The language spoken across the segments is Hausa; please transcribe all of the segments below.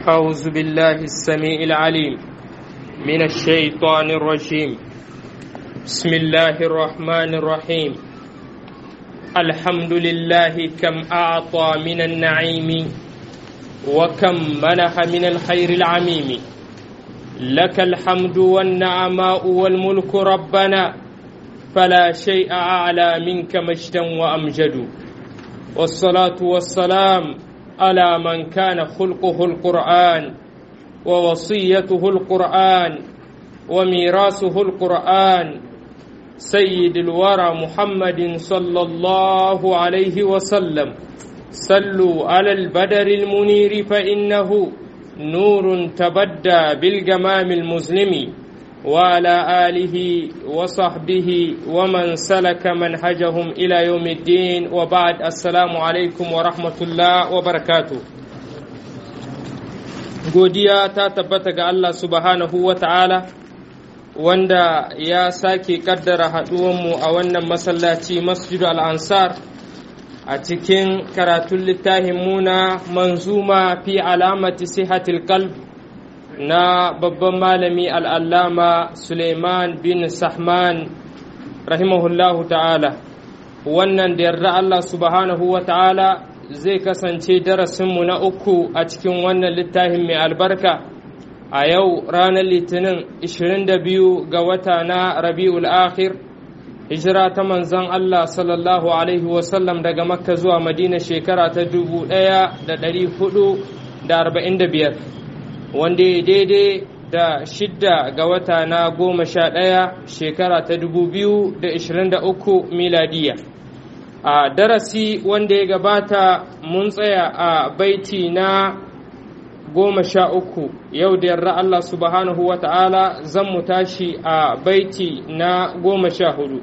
أعوذ بالله السميع العليم من الشيطان الرجيم بسم الله الرحمن الرحيم الحمد لله كم أعطى من النعيم وكم منح من الخير العميم لك الحمد والنعماء والملك ربنا فلا شيء أعلى منك مجدا وأمجد والصلاة والسلام على من كان خلقه القرآن ووصيته القرآن وميراثه القرآن سيد الورى محمد صلى الله عليه وسلم صلوا على البدر المنير فإنه نور تبدى بالجمام المظلم وعلى آله وصحبه ومن سلك منهجهم إلى يوم الدين وبعد السلام عليكم ورحمة الله وبركاته godiya ta tabbata ga Allah subhanahu wa ta'ala wanda ya sake kaddara haɗuwanmu a wannan masallaci masjidu al'ansar a cikin karatun littafin muna manzuma fi alamati sihatil qalb na babban malami al'allama Suleiman bin Sahman rahimahullahu ta'ala wannan da yarda Allah subhanahu wa ta'ala zai kasance darasinmu na uku a cikin wannan littafin mai albarka a yau ranar litinin 22 ga wata na rabi'ul akhir hijira ta manzon Allah sallallahu alaihi wasallam daga makka zuwa madina shekara ta 1445 wanda ya daidai da shidda ga wata na goma sha ɗaya shekara ta dubu biyu da ishirin da uku miladiya a darasi wanda ya gabata mun tsaya a baiti na goma sha uku yau da yarda Allah subhanahu wa ta'ala zan mu tashi a baiti na goma sha hudu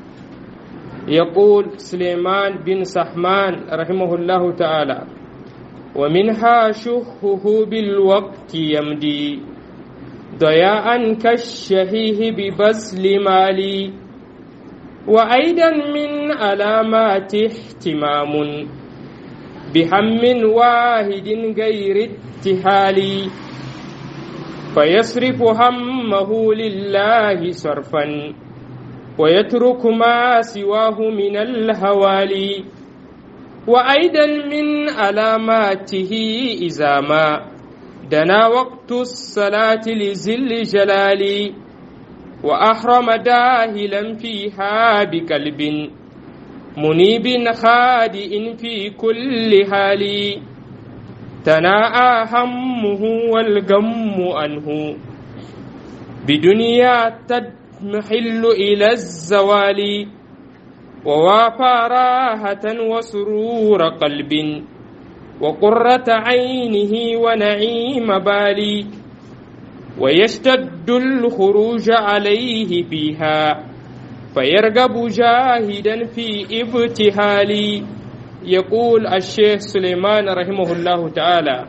يقول سليمان بن سحمان رحمه الله تعالى ومنها شهه بالوقت يمدي ضياء كالشهيه ببذل مالي وأيضا من علامات اهتمام بهم واحد غير اتهال فيصرف همه لله صرفا ويترك ما سواه من الهوالي وأيضا من علاماته إذا ما دنا وقت الصلاة لزل جلالي وأحرم داهلا فيها بقلب منيب خادئ في كل حال تناءى همه والغم عنه بدنيا تدمحل إلى الزوال ووافى راحة وسرور قلب وقرة عينه ونعيم بالي ويشتد الخروج عليه فيها فيرغب جاهدا في ابتهال يقول الشيخ سليمان رحمه الله تعالى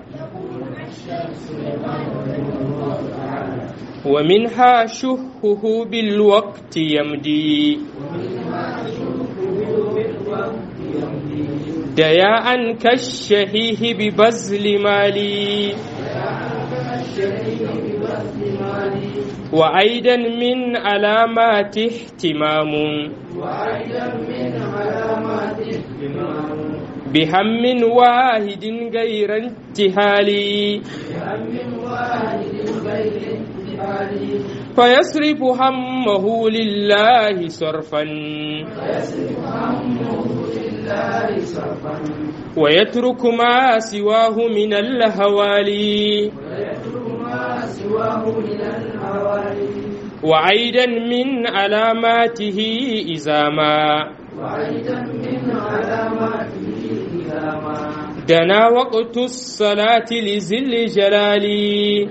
ومنها شهه بالوقت يمدي دياء كالشهيه ببذل مالي وأيضا من علامات اهتمام بهم واحد غير انتهالي فيصرف همه لله صرفا ويترك ما سواه من الهوالي وعيدا من علاماته إذا ما دنا وقت الصلاة لزل جلالي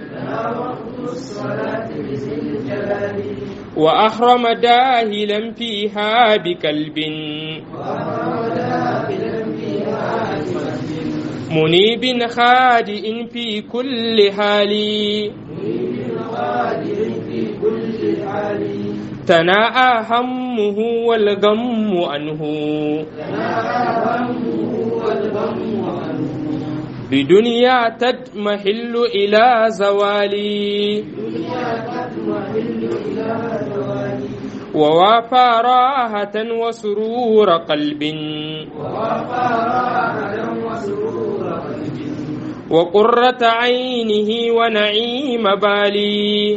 وأحرم داهلا فيها بكلب منيب خادئ في كل حال تناءى همه والغم عنه بدنيا تضمحل إلى زوالي ووافى راحة وسرور قلب وقرة عينه ونعيم بالي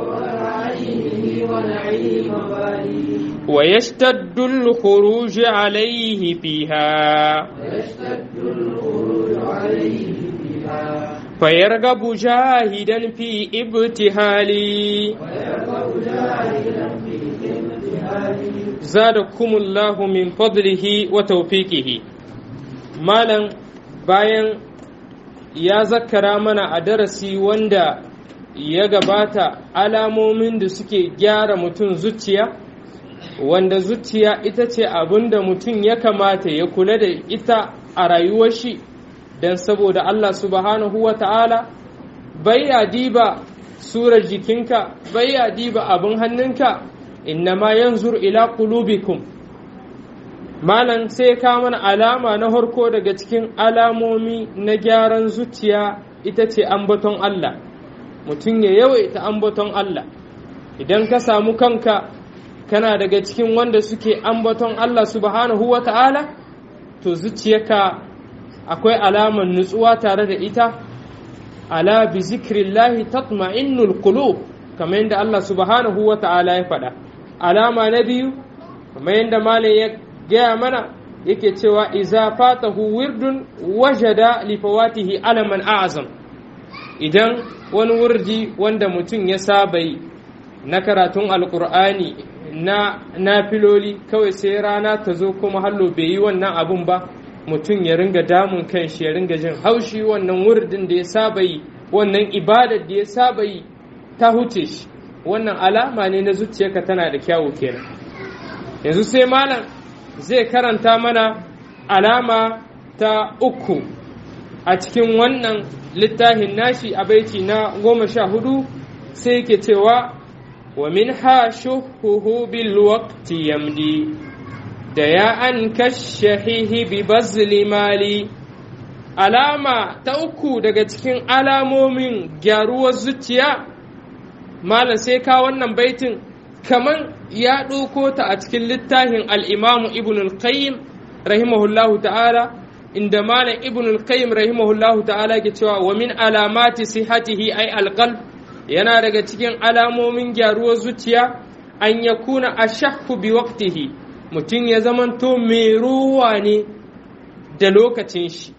ويشتد الخروج عليه فيها فيرغب جاهدا في ابتهالي زادكم الله من فضله وتوفيقه مالا bayan ya zakkara mana a darasi wanda ya gabata alamomin da suke gyara mutum zuciya wanda zuciya ita ce abin da mutum ya kamata ya kula da ita a rayuwar shi don saboda Allah subhanahu wa ta'ala bai ya diba surar jikinka bai ya diba abin hannunka innama yanzur ila qulubikum malam sai ka mana alama na harko daga cikin alamomi na gyaran zuciya ita ce ambaton Allah mutum ya yawaita ambaton Allah idan ka samu kanka kana daga cikin wanda suke ambaton Allah subhanahu wa ta'ala to zuciyarka akwai alamar nutsuwa tare da ita ala bi zikrillahi tatma'innul qulub kamar yadda Allah subhanahu wa ta'ala ya faɗa alama na biyu kamar yadda malam ya gaya mana yake cewa iza fatahu wirdun wajada li fawatihi alaman a'zam idan wani wurdi wanda mutum ya saba yi na karatun alkur'ani na nafiloli kawai sai rana ta zo kuma hallo bai yi wannan abun ba mutum ya ringa damun kan shi ya ringa jin haushi wannan wurdin da ya saba yi wannan ibadar da ya saba yi ta huce shi wannan alama ne na zuciyarka tana da kyawu kenan yanzu sai malam zai karanta mana alama ta uku a cikin wannan littafin nashi a baiti na goma sha hudu sai yake cewa wa min ha shuhuhu bil waqti yamdi da ya an kashahihi bi bazli mali alama ta uku daga cikin alamomin gyaruwar zuciya malam sai ka wannan baitin kaman ya ɗauko ta a cikin littafin al'imamu ibn al-qayyim rahimahullahu ta'ala inda malam ibn al-qayyim rahimahullahu ta'ala ke cewa wa min alamati sihatihi ay alqalb yana daga cikin alamomin gyaruwar zuciya an yakuna ashahhu bi waqtihi mutum ya zamanto mai ruwa ne da lokacin shi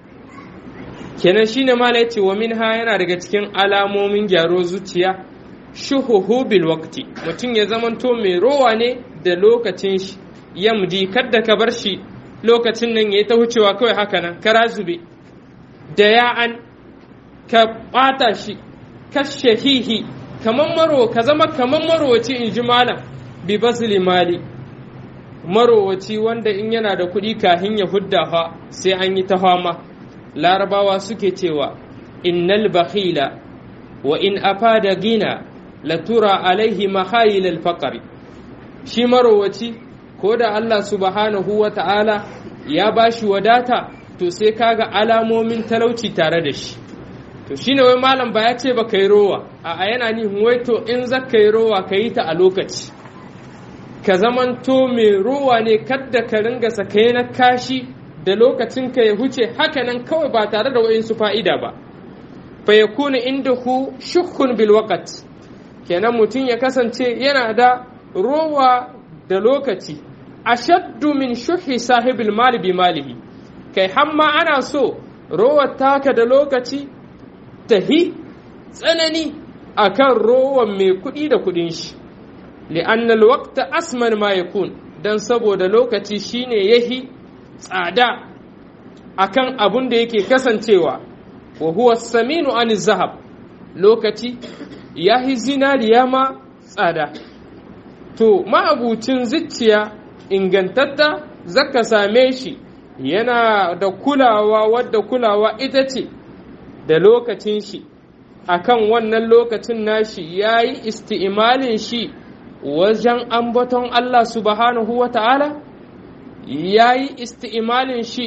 kenan shine malam yace wa minha yana daga cikin alamomin gyaruwar zuciya shuhuhu bil waqti mutum ya zamanto mai rowa ne da lokacin shi yamdi kadda ka bar shi lokacin nan yayi ta wucewa kawai haka nan kara zube da ya an ka bata shi kashahihi kaman maro ka zama kaman marowaci in ji malam bi basli mali marowaci wanda in yana da kuɗi kahin ya hudda fa sai an yi ta fama larabawa suke cewa innal bakhila wa in afada gina latura alaihi mahayil alfaqari shi marowaci ko da Allah subhanahu wa ta'ala ya bashi wadata to sai kaga alamomin talauci tare da shi to shine wai malam ba ya ce ba kai rowa a yana nihin wai to in za ka yi rowa ka yi ta a lokaci ka zamanto mai rowa ne kadda ka ringa sakai na kashi da lokacin ka ya huce hakanan kawai ba tare da wa'insu fa'ida ba fa yakunu indahu shukkun bil waqt kenan mutum ya kasance yana da rowa da lokaci ashaddu min shuhi sahibil mali bi malihi kai hamma ana so rowar taka da lokaci tahi tsanani akan rowan mai kuɗi da kuɗin shi li'annal waqta asman ma yakun dan saboda lokaci shine yahi tsada akan abun da yake kasancewa wa huwa saminu an zahab lokaci ya yi zinariya ma tsada to ma'abucin zuciya ingantatta zaka same shi yana da kulawa wadda kulawa ita ce da lokacin shi akan wannan lokacin nashi ya yi isti'imalin shi wajen ambaton Allah subhanahu wa ta'ala ya yi isti'imalin shi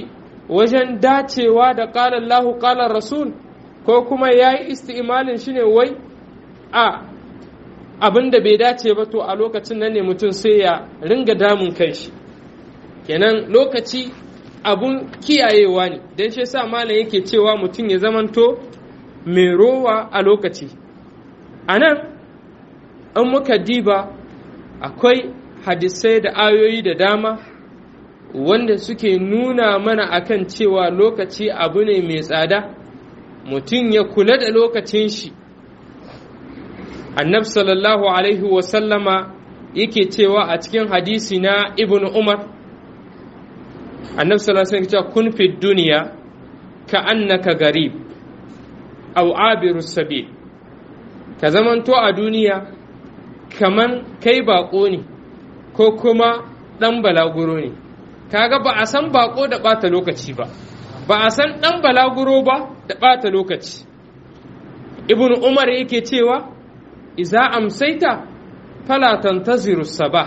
wajen dacewa da ƙalar lahu ƙalar rasul ko kuma ya yi isti'imalin shi ne wai a abin da bai dace ba to a lokacin nan ne mutum sai ya ringa damun kanshi kenan lokaci abun kiyayewa ne don shi sa malam yake cewa mutum ya zamanto mai rowa a lokaci a nan an muka diba akwai hadisai da ayoyi da dama wanda suke nuna mana akan cewa lokaci abu ne mai tsada mutum ya kula da lokacin shi annab sallallahu alaihi wasallama yake cewa a cikin hadisi na ibn umar annab sallallahu alaihi cewa kun fi duniya ka annaka garib aw abiru sabil ka zamanto a duniya kaman kai bako ne ko kuma dan balaguro ne kaga ba a san bako da bata lokaci ba ba a san dan balaguro ba da bata lokaci ibn umar yake cewa iza amsaita fala tantaziru sabah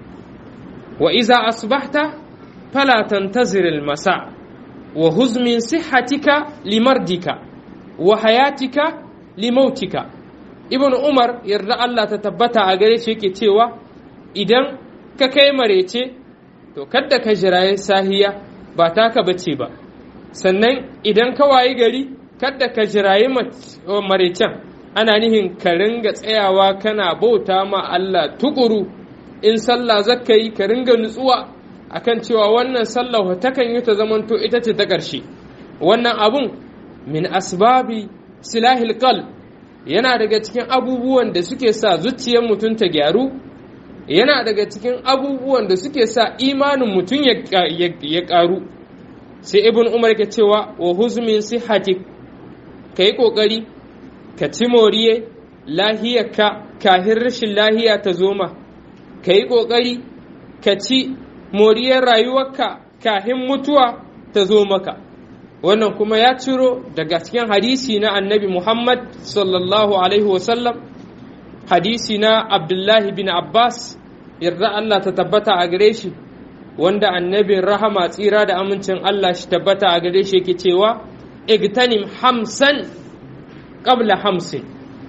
wa iza asbahta fala tantazir almasa wa huz min sihhatika limardika wa hayatika limautika ibn umar yarda Allah ta tabbata a gare shi yake cewa idan ka kai marece to kadda ka jiraye sahiya ba taka bace ba sannan idan ka wayi gari kadda ka jiraye marecen ana nihin ka ringa tsayawa kana bauta ma Allah tukuru in sallah zakka yi ka ringa nutsuwa akan cewa wannan sallah takan yi ta zamanto ita ce ta ƙarshe wannan abun min asbabi silahil qalb yana daga cikin abubuwan da suke sa zuciyar mutum ta gyaru yana daga cikin abubuwan da suke sa imanin mutum ya ƙaru sai ibn umar ke cewa wa huzmin sihhatik ka yi ƙoƙari ka ci moriye lahiyarka kahin rashin lahiya ta zoma ka yi ƙoƙari ka ci moriyar rayuwarka kahin mutuwa ta zo maka wannan kuma ya ciro daga cikin hadisi na annabi muhammad sallallahu alaihi wasallam hadisi na abdullahi bin abbas yarda allah ta tabbata a gare shi wanda annabin rahama tsira da amincin allah shi tabbata a gare shi yake cewa igtanim hamsan qabla hamsin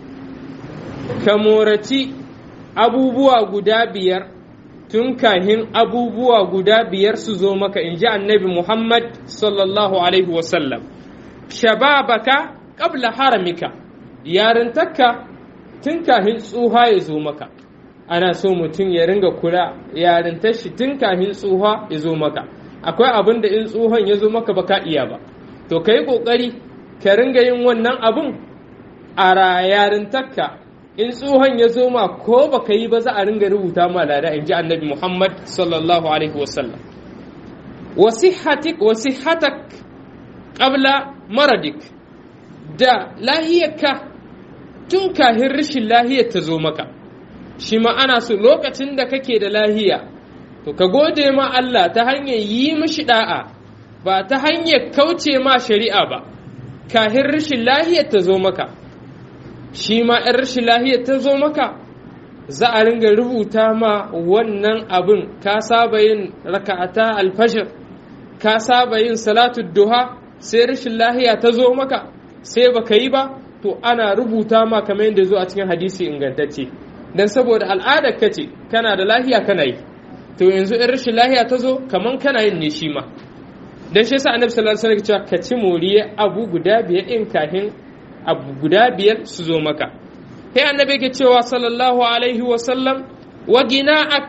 ka moraci abubuwa guda biyar tun kahin abubuwa guda biyar su zo maka in ji annabi Muhammad sallallahu Alaihi wasallam shababaka qabla haramika yarintakka tun kahin tsuha ya zo maka ana so mutum ya ringa kula yarintar shi tun kahin tsuha ya zo maka akwai abin da in tsuhon ya zo maka baka iya ba to ka yi ƙoƙari ka ringa yin wannan abun a yarintakka in tsohon ya zo ma ko baka yi ba za a ringa rubuta ma lada in ji annabi Muhammad sallallahu alaihi wasallam wasihatik wasihatak qabla maradik da lahiyarka tun kahin rashin lahiyar ta zo maka shi ma ana so lokacin da kake da lahiya to ka gode ma Allah ta hanyar yi mishi da'a ba ta hanyar kauce ma shari'a ba kahin rashin lahiyar ta zo maka shi ma ‘yan rashin lahiyar ta zo maka za a ringa rubuta ma wannan abin ka saba yin raka'ata alfashir ka saba yin salatu duha sai rashin lahiya ta zo maka sai baka yi ba to ana rubuta ma kamar yadda zo a cikin hadisi ingantacce dan saboda al'adar ka ce kana da lahiya kana yi to yanzu ‘yan rashin lahiya ta zo kamar kana yin ne shi ma dan shi yasa annabi sallallahu alaihi wasallam ka ci moriye abu guda biyar in kafin abu guda biyar su zo maka sai annabi ke cewa sallallahu alaihi wasallam wa gina'ak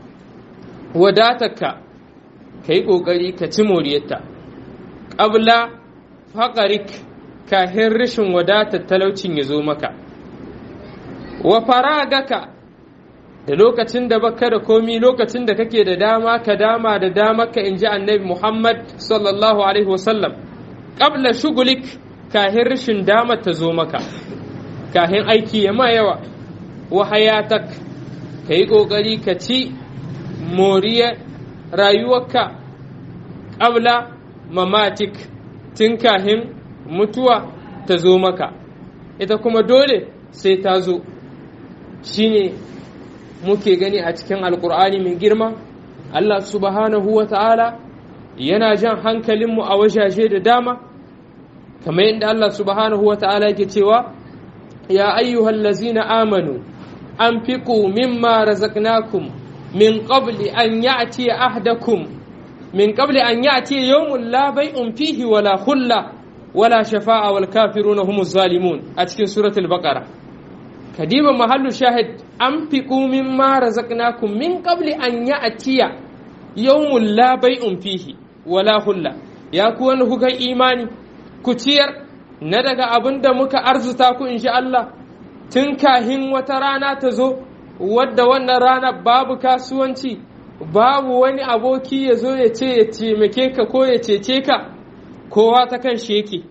wadatarka ka yi ƙoƙari ka ci moriyarta ƙabla faƙarik kahin rashin wadatar talaucin ya zo maka wa faragaka da lokacin da baka da komi lokacin da kake da dama ka dama da dama ka in ji annabi muhammad sallallahu alaihi wasallam ƙabla shugulik kahin rashin dama ta zo maka kahin aiki ya ma yawa wa hayatak ka yi ƙoƙari ka ci moriyar rayuwarka ƙabla mamatik tun kahin mutuwa ta zo maka ita kuma dole sai ta zo shine muke gani a cikin alkur'ani mai girma Allah subhanahu wa ta'ala yana jan hankalinmu a wajaje da dama kamar yadda Allah subhanahu wa ta'ala yake cewa ya ayyuhal lazina amanu anfiqu mimma razaqnakum min qabli an ya'ti ahdakum min qabli an ya'ti yawmun la bay'un fihi wala khulla wala shafa'a wal kafiruna humuz zalimun a cikin suratul baqara kadiba mahallu shahid anfiqu mimma razaqnakum min qabli an ya'tiya yawmun la bay'un fihi wala hulla ya ku wani kuka imani ku ciyar na daga abin da muka arzuta ku insha Allah tun kahin wata rana ta zo wadda wannan rana babu kasuwanci babu wani aboki ya zo ya ce ya taimake ka ko ya cece ka kowa ta kan shi yake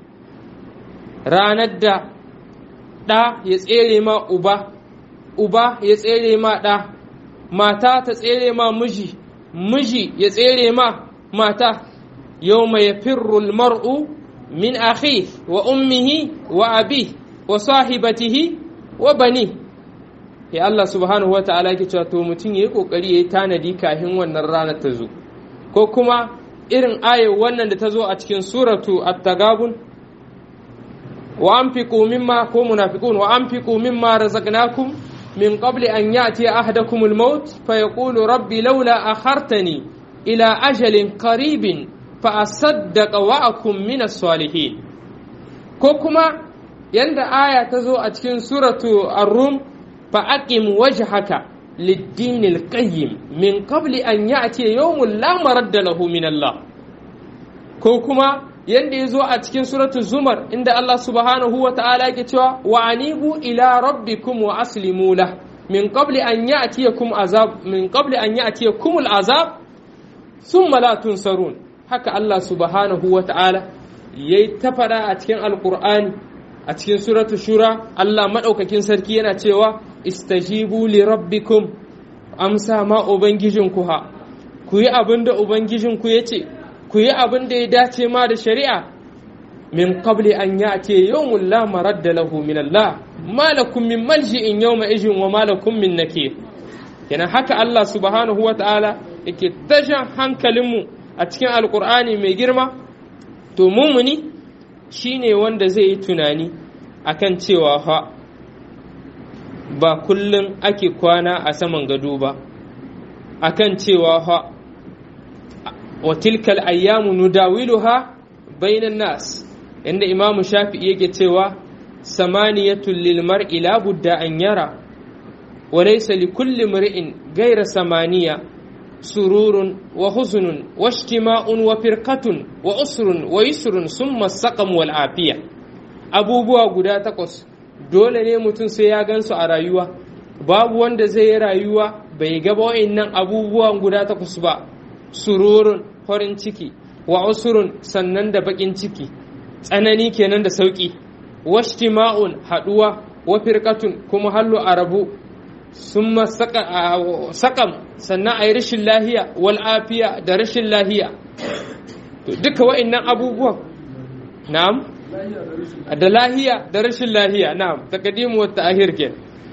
ranar da ɗa ya tsere ma uba uba ya tsere ma ɗa mata ta tsere ma miji miji ya tsere ma mata yau mai firrul mar'u min akhi wa ummihi wa abi wa sahibatihi wa bani ya Allah subhanahu wa ta'ala ke cewa to mutum yayi kokari yayi tanadi kafin wannan ranar ta zo ko kuma irin ayar wannan da ta zo a cikin suratu at-tagabun wa anfiqu mimma ko munafiqun wa anfiqu mimma razaqnakum min qabli an ya'ti ahadakum al-maut fa yaqulu rabbi laula akhartani ila ajalin qaribin fa asaddaqa wa akum min as-salihin ko kuma yanda aya ta zo a cikin suratu ar-rum fa aqim wajhaka lid-din al-qayyim min qabli an ya'ti yawmun la maradda lahu min Allah ko kuma yanda ya zo a cikin suratu zumar inda Allah subhanahu wa ta'ala yake cewa wa anibu ila rabbikum wa aslimu lah min qabli an ya'tiyakum azab min qabli an ya'tiyakum al-azab thumma la tunsarun haka Allah subhanahu wa ta'ala yayi ta fada a cikin alqur'ani a cikin suratu shura Allah madaukakin sarki yana cewa istajibu li rabbikum amsa ma ubangijinku ha ku yi abin da ubangijinku ya ce ku yi abin da ya dace ma da shari'a min qabli an ya'ti yawmun la maradda lahu min Allah ma lakum min malji'in yawma ijin wa ma lakum min nakir kenan haka Allah subhanahu wa ta'ala yake tashan hankalinmu a cikin alkur'ani mai girma to mumuni shine wanda zai yi tunani akan cewa fa ba kullum ake kwana a saman gado ba akan cewa fa wa tilkal ayyamu nudawiluha bainan nas inda imam shafi'i yake cewa samaniyatul lil mar'i la budda an yara wa laysa li kulli mar'in ghayra samaniya sururun wa huzunun wa ijtima'un wa firqatun wa usrun wa yusrun summa saqam wal afiya abubuwa guda takwas dole ne mutum sai ya gansu a rayuwa babu wanda zai yi rayuwa bai gaba wa'annan abubuwan guda takwas ba sururun farin ciki wa usurun sannan da bakin ciki tsanani kenan da sauki washtima'un haduwa wa firqatun kuma hallu arabu summa sakam sannan a yi rashin lahiya wal afiya da rashin lahiya to duka wa'annan abubuwan na'am da lahiya da rashin lahiya na'am taqdimu wa ta'khir ke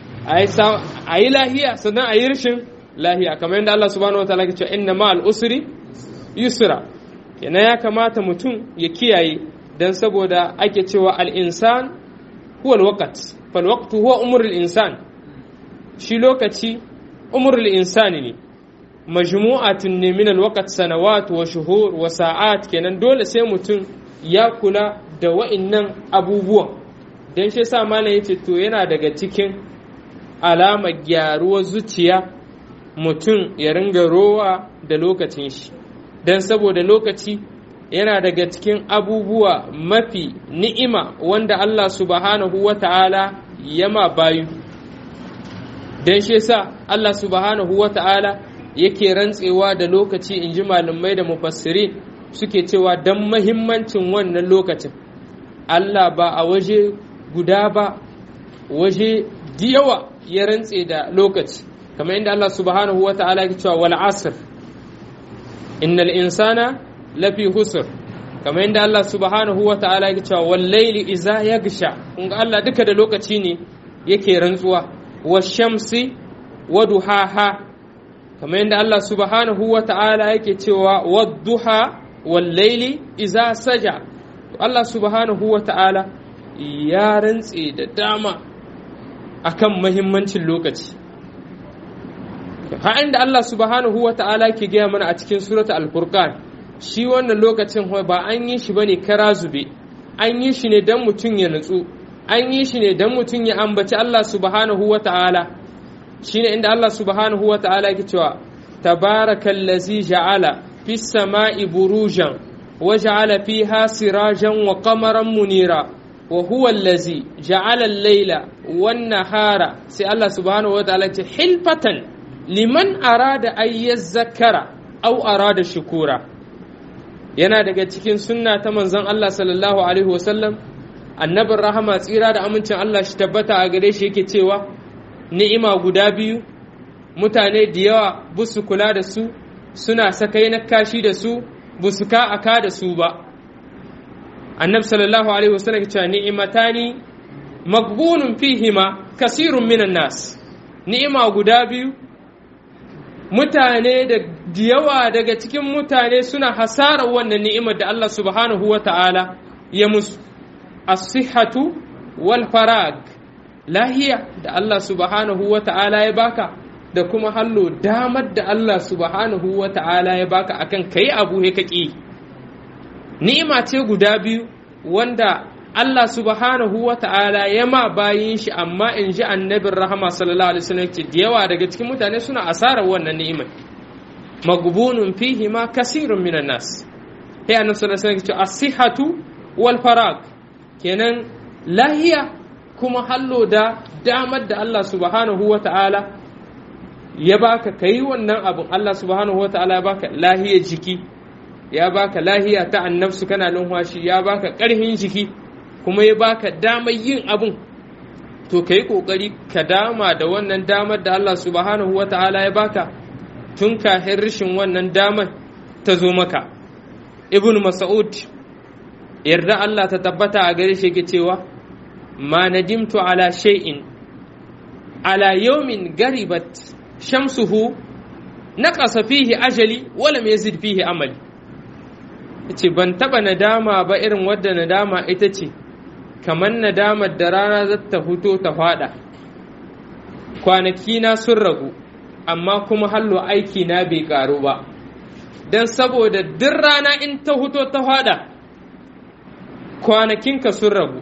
a yi lahiya sannan a yi rashin lahiya kamar yadda Allah subhanahu wa ta'ala ke cewa inna ma'al usri yusra yana ya kamata mutum ya kiyaye dan saboda ake cewa al-insan huwa al-waqt fal waqtu huwa umrul insan shi lokaci umrul insani ne majmu'atun ne min al-waqt sanawat wa shuhur wa sa'at kenan dole sai mutum ya kula da wa'innan abubuwan dan shi yasa malam yace to yana daga cikin alamar gyaruwar zuciya mutum ya ringa rowa da lokacin shi don saboda lokaci yana daga cikin abubuwa mafi ni'ima wanda Allah subhanahu wa ta'ala yama bayu don shi yasa Allah subhanahu wa ta'ala yake rantsewa da lokaci in ji malamai da mufassiri suke cewa don mahimmancin wannan lokacin Allah ba a waje guda ba waje yawa ya rantse da lokaci kamar inda Allah subhanahu wa ta'ala ya cewa wal asr innal insana lafi husr kamar inda Allah subhanahu wa ta'ala ya cewa wal layli iza yagsha kun ga Allah duka da lokaci ne yake rantsuwa washamsi wa duhaha kamar inda Allah subhanahu wa ta'ala yake cewa wadduha wallaili iza saja Allah subhanahu wa ta'ala ya rantse da dama akan mahimmancin lokaci har inda Allah subhanahu wa ta'ala ke gaya mana a cikin surata al-furqan shi wannan lokacin ba an yi shi bane kara zube an yi shi ne don mutum ya nutsu an yi shi ne don mutum ya ambaci Allah subhanahu wa ta'ala shi ne inda Allah subhanahu wa ta'ala ke cewa tabarakallazi ja'ala fis sama'i burujan wa ja'ala fiha sirajan wa qamaran munira wa huwa allazi ja'ala al-laila wan nahara sai Allah subhanahu wa ta'ala ce hilfatan liman arada ay yazzakara aw arada shukura yana daga cikin sunna ta manzon Allah sallallahu alaihi wasallam annabin rahama tsira da amincin Allah shi tabbata a gare shi yake cewa ni'ima guda biyu mutane da yawa busu kula da su suna sakai na kashi da su busu ka aka da su ba annab sallallahu alaihi wasallam ya ce ni'imatani magbunun fihima kasirun minan nas ni'ima guda biyu mutane da yawa daga cikin mutane suna hasarar wannan ni'imar da Allah subhanahu wa ta'ala ya musu as-sihhatu wal farag lahiya da Allah subhanahu wa ta'ala ya baka da kuma hallo damar da Allah subhanahu wa ta'ala ya baka akan kai abu he kaki ni'ima ce guda biyu wanda Allah subhanahu wa ta'ala ya ma bayin shi amma in ji annabin rahama sallallahu alaihi wasallam ce da yawa daga cikin mutane suna asarar wannan ni'imar magbunun fihi ma kasirun minan nas sai annabi sallallahu alaihi wasallam ce as-sihhatu wal farag kenan lahiya kuma hallo da damar da Allah subhanahu wa ta'ala ya baka kai wannan abin Allah subhanahu wa ta'ala ya baka lahiyar jiki ya baka lahiya ta annabsu kana numfashi ya baka ƙarfin jiki kuma ya baka damar yin abin to ka yi ƙoƙari ka dama da wannan damar da Allah subhanahu wa ta'ala ya baka tun kafin rashin wannan damar ta zo maka ibn mas'ud yarda Allah ta tabbata a gare shi yake cewa ma nadimtu ala shay'in ala yawmin garibat shamsuhu naqasa fihi ajali wala yazid fihi amali yace ban taba nadama ba irin wadda nadama ita ce kamar nadamar da rana za ta fito ta fada kwanaki na sun ragu amma kuma hallo aiki na bai karu ba don saboda duk rana in ta fito ta fada kwanakinka sun ragu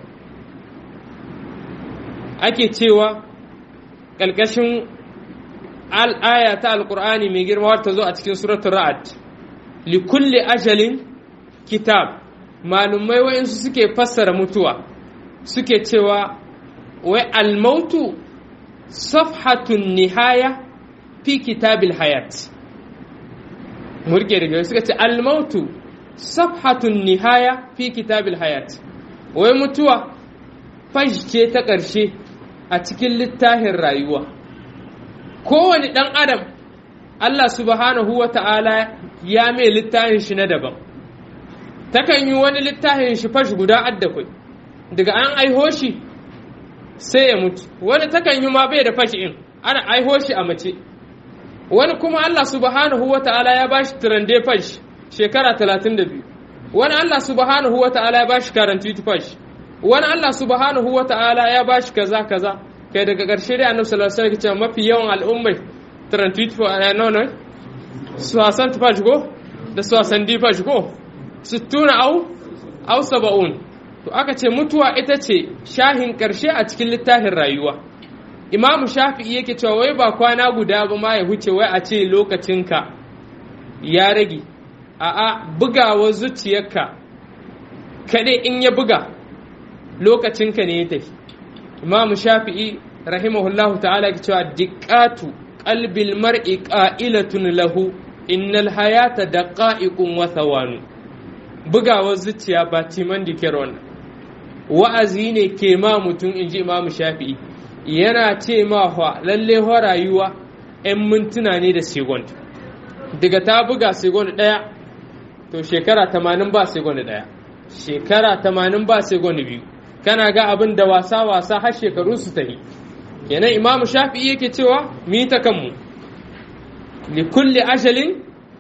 ake cewa ƙalƙashin al'aya ta alƙur'ani mai girma ta zo a cikin suratul ra'ad likulli ajalin kitab malumai wa'insu suke fassara mutuwa suke cewa wai almautu safhatun nihaya fi kitabil hayat murke daga suka ce almautu safhatun nihaya fi kitabil hayat wai mutuwa fash ce ta ƙarshe a cikin littafin rayuwa kowane ɗan adam Allah subhanahu wa ta'ala ya mai littafin shi na daban takan yi wani littafin shi fash guda addakwai daga an aiho shi sai ya mutu wani takan yi ma bai da fashi in ana aiho shi a mace wani kuma Allah subhanahu wa ta'ala ya bashi turande fashi shekara 32 wani Allah subhanahu wa ta'ala ya bashi karanti fashi wani Allah subhanahu wa ta'ala ya bashi kaza kaza kai daga ƙarshe dai annabi sallallahu alaihi wasallam mafi yawan al'ummai 32 no no su hasan fashi ko da su hasan di fashi ko sittuna au au saba'un to aka ce mutuwa ita ce shahin ƙarshe a cikin littafin rayuwa imamu shafi'i yake cewa wai ba kwana guda ba ma ya huce wai a ce lokacinka ya rage a'a bugawa zuciyarka kaɗai in ya buga lokacinka ne ya tafi imamu shafi'i rahimahullahu ta'ala ke cewa diqqatu qalbil mar'i qa'ilatun lahu innal hayata daqa'iqun wa thawanu bugawar zuciya ba timan dikir wannan wa'azi ne ke ma mutum in ji imamu shafi'i yana ce ma fa lalle wa rayuwa 'yan mintuna ne da segond daga ta buga segond ɗaya to shekara tamanin ba segond ɗaya shekara tamanin ba segond biyu kana ga abin da wasa wasa har shekaru su tafi kenan imamu shafi'i yake cewa mi ta kanmu li kulli ajalin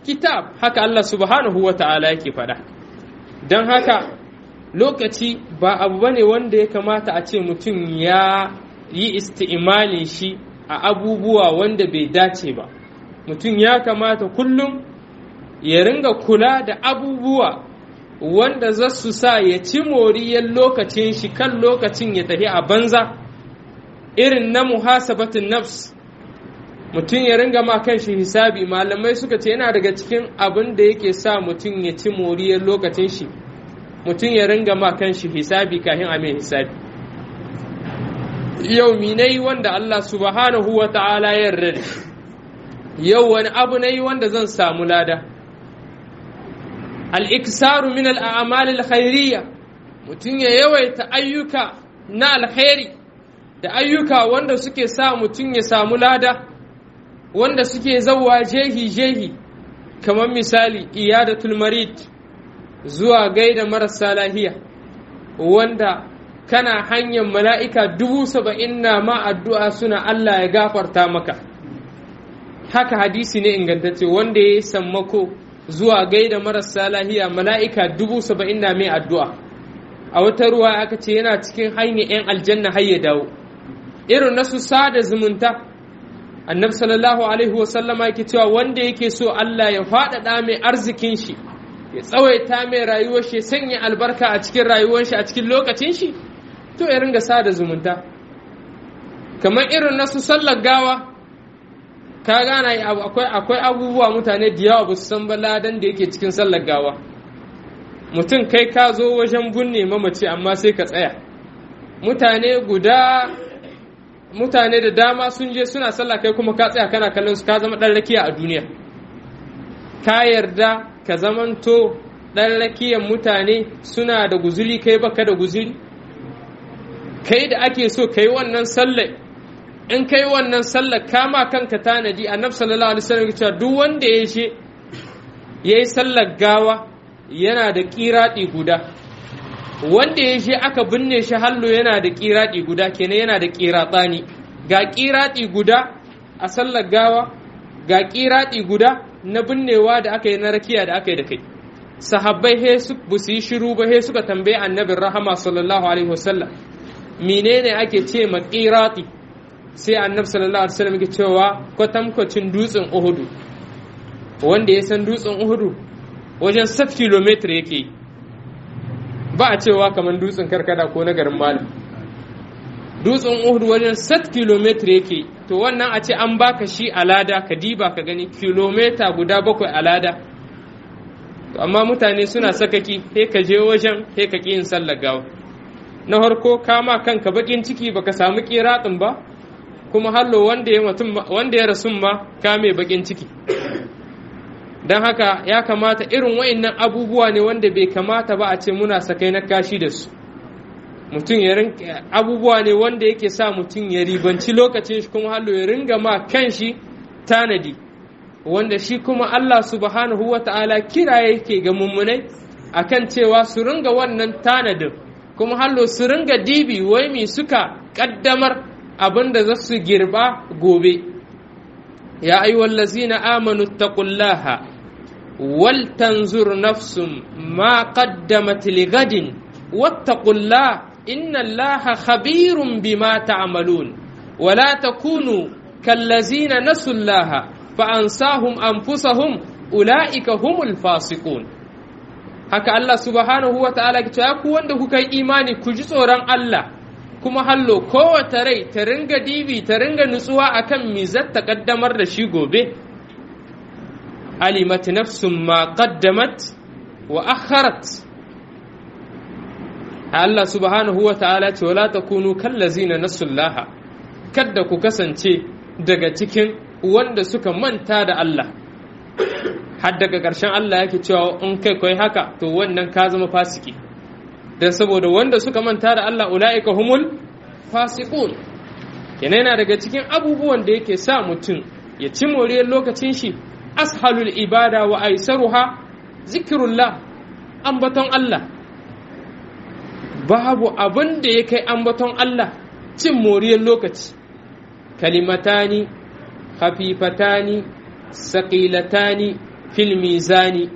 kitab haka Allah subhanahu wa ta'ala yake faɗa don haka lokaci ba abu bane wanda ya kamata a ce mutum ya yi isti'imali shi a abubuwa wanda bai dace ba mutum ya kamata kullum ya ringa kula da abubuwa wanda za su sa ya ci moriyar lokacin shi kan lokacin ya tafi a banza irin na muhasabatin nafs mutum ya ringa ma kan shi hisabi malamai suka ce yana daga cikin abin da yake sa mutum ya ci moriyar lokacin shi mutum ya ringa ma kan shi hisabi kafin a mai hisabi yau minai wanda Allah subhanahu wa ta'ala ya yarda yau wani abu na yi wanda zan samu lada al'iksaru min al'amal al-khairiyya mutum ya yawaita ayyuka na alkhairi da ayyuka wanda suke sa mutum ya samu lada wanda suke zauwa jehi-jehi kamar misali iyadatul marid zuwa gaida marasa lahiya wanda kana hanyar mala'ika dubu saba'in na ma addu'a suna Allah ya gafarta maka haka hadisi ne ingantacce wanda ya yi sammako zuwa gaida marasa lahiya mala'ika dubu saba'in na mai addu'a a wata ruwa aka ce yana cikin hanyar ‘yan aljanna har ya dawo irin nasu sada zumunta annabi sallallahu alaihi wasallama yake cewa wanda yake so Allah ya faɗaɗa mai arzikin shi ya tsawaita mai rayuwar shi sanya albarka a cikin rayuwar shi a cikin lokacin shi to ya ringa sada zumunta kamar irin nasu sallar gawa ka gana akwai akwai abubuwa mutane da yawa ba su san ba ladan da yake cikin sallar gawa mutum kai ka zo wajen bunne mamaci amma sai ka tsaya mutane guda mutane da dama sun je suna sallah kai kuma ka tsaya kana kallon su ka zama dan rakiya a duniya ka yarda ka zamanto dan rakiyan mutane suna da guzuri kai baka da guzuri kai da ake so kai wannan sallar in kai wannan sallar kama kanka tanadi annabi sallallahu alaihi wasallam cewa duk wanda ya je yayi sallar gawa yana da kiradi guda wanda ya je aka binne shi hallo yana da kiradi guda kenan yana da kiratsani ga kiradi guda a sallar gawa ga kiradi guda na binnewa da aka yi na rakiya da aka yi da kai sahabbai he su bu su yi shiru ba he suka tambaye annabin rahama sallallahu alaihi wasallam menene ake ce ma kirati sai annabi sallallahu alaihi wasallam yake cewa kwatankwacin dutsen uhudu wanda ya san dutsen uhudu wajen 7 kilometer yake yi ba a cewa kamar dutsen karkada ko na garin malam dutsen uhudu wajen 7 kilometer yake to wannan a ce an baka shi alada ka diba ka gani kilomita guda bakwai alada to amma mutane suna sakaki he ka je wajen he ka yin sallar gawa na farko kama kanka bakin ciki baka samu kiratsin ba kuma hallo wanda ya mutum wanda ya rasu ma kame bakin ciki don haka ya kamata irin wa'annan abubuwa ne wanda bai kamata ba a ce muna sakai na kashi da su mutum ya rinka abubuwa ne wanda yake sa mutum ya ribanci lokacin shi kuma hallo ya ringa ma kan shi tanadi wanda shi kuma Allah subhanahu wa ta'ala kira yake ga mummunai akan cewa su ringa wannan tanadin kuma hallo su ringa dibi wai mi suka kaddamar abin da za su girba gobe ya ayyuhallazina amanu taqullaha wal tanzur nafsum ma qaddamat ligadin wattaqullaha inna allaha khabirun bima ta'malun wala takunu kallazina nasullaha fa ansahum anfusahum ulaika humul fasiqun haka Allah subhanahu wa ta'ala ya ku wanda kuka yi imani ku ji tsoron Allah kuma hallo kowace rai ta ringa dibi ta ringa nutsuwa akan mizar ta kaddamar da shi gobe alimat nafsun ma qaddamat wa akharat Allah subhanahu wa ta'ala ce wala takunu kallazina nasullaha kadda ku kasance daga cikin wanda suka manta da Allah har daga ƙarshen Allah yake cewa in kai kai haka to wannan ka zama fasiki dan saboda wanda suka manta da Allah ula'ika humul fasiqun yana yana daga cikin abubuwan da yake sa mutum ya ci moriyar lokacin shi ashalul ibada wa aisaruha zikrullah ambaton Allah babu abin da ya kai ambaton Allah cin moriyar lokaci kalimatani khafifatani saqilatani fil mizani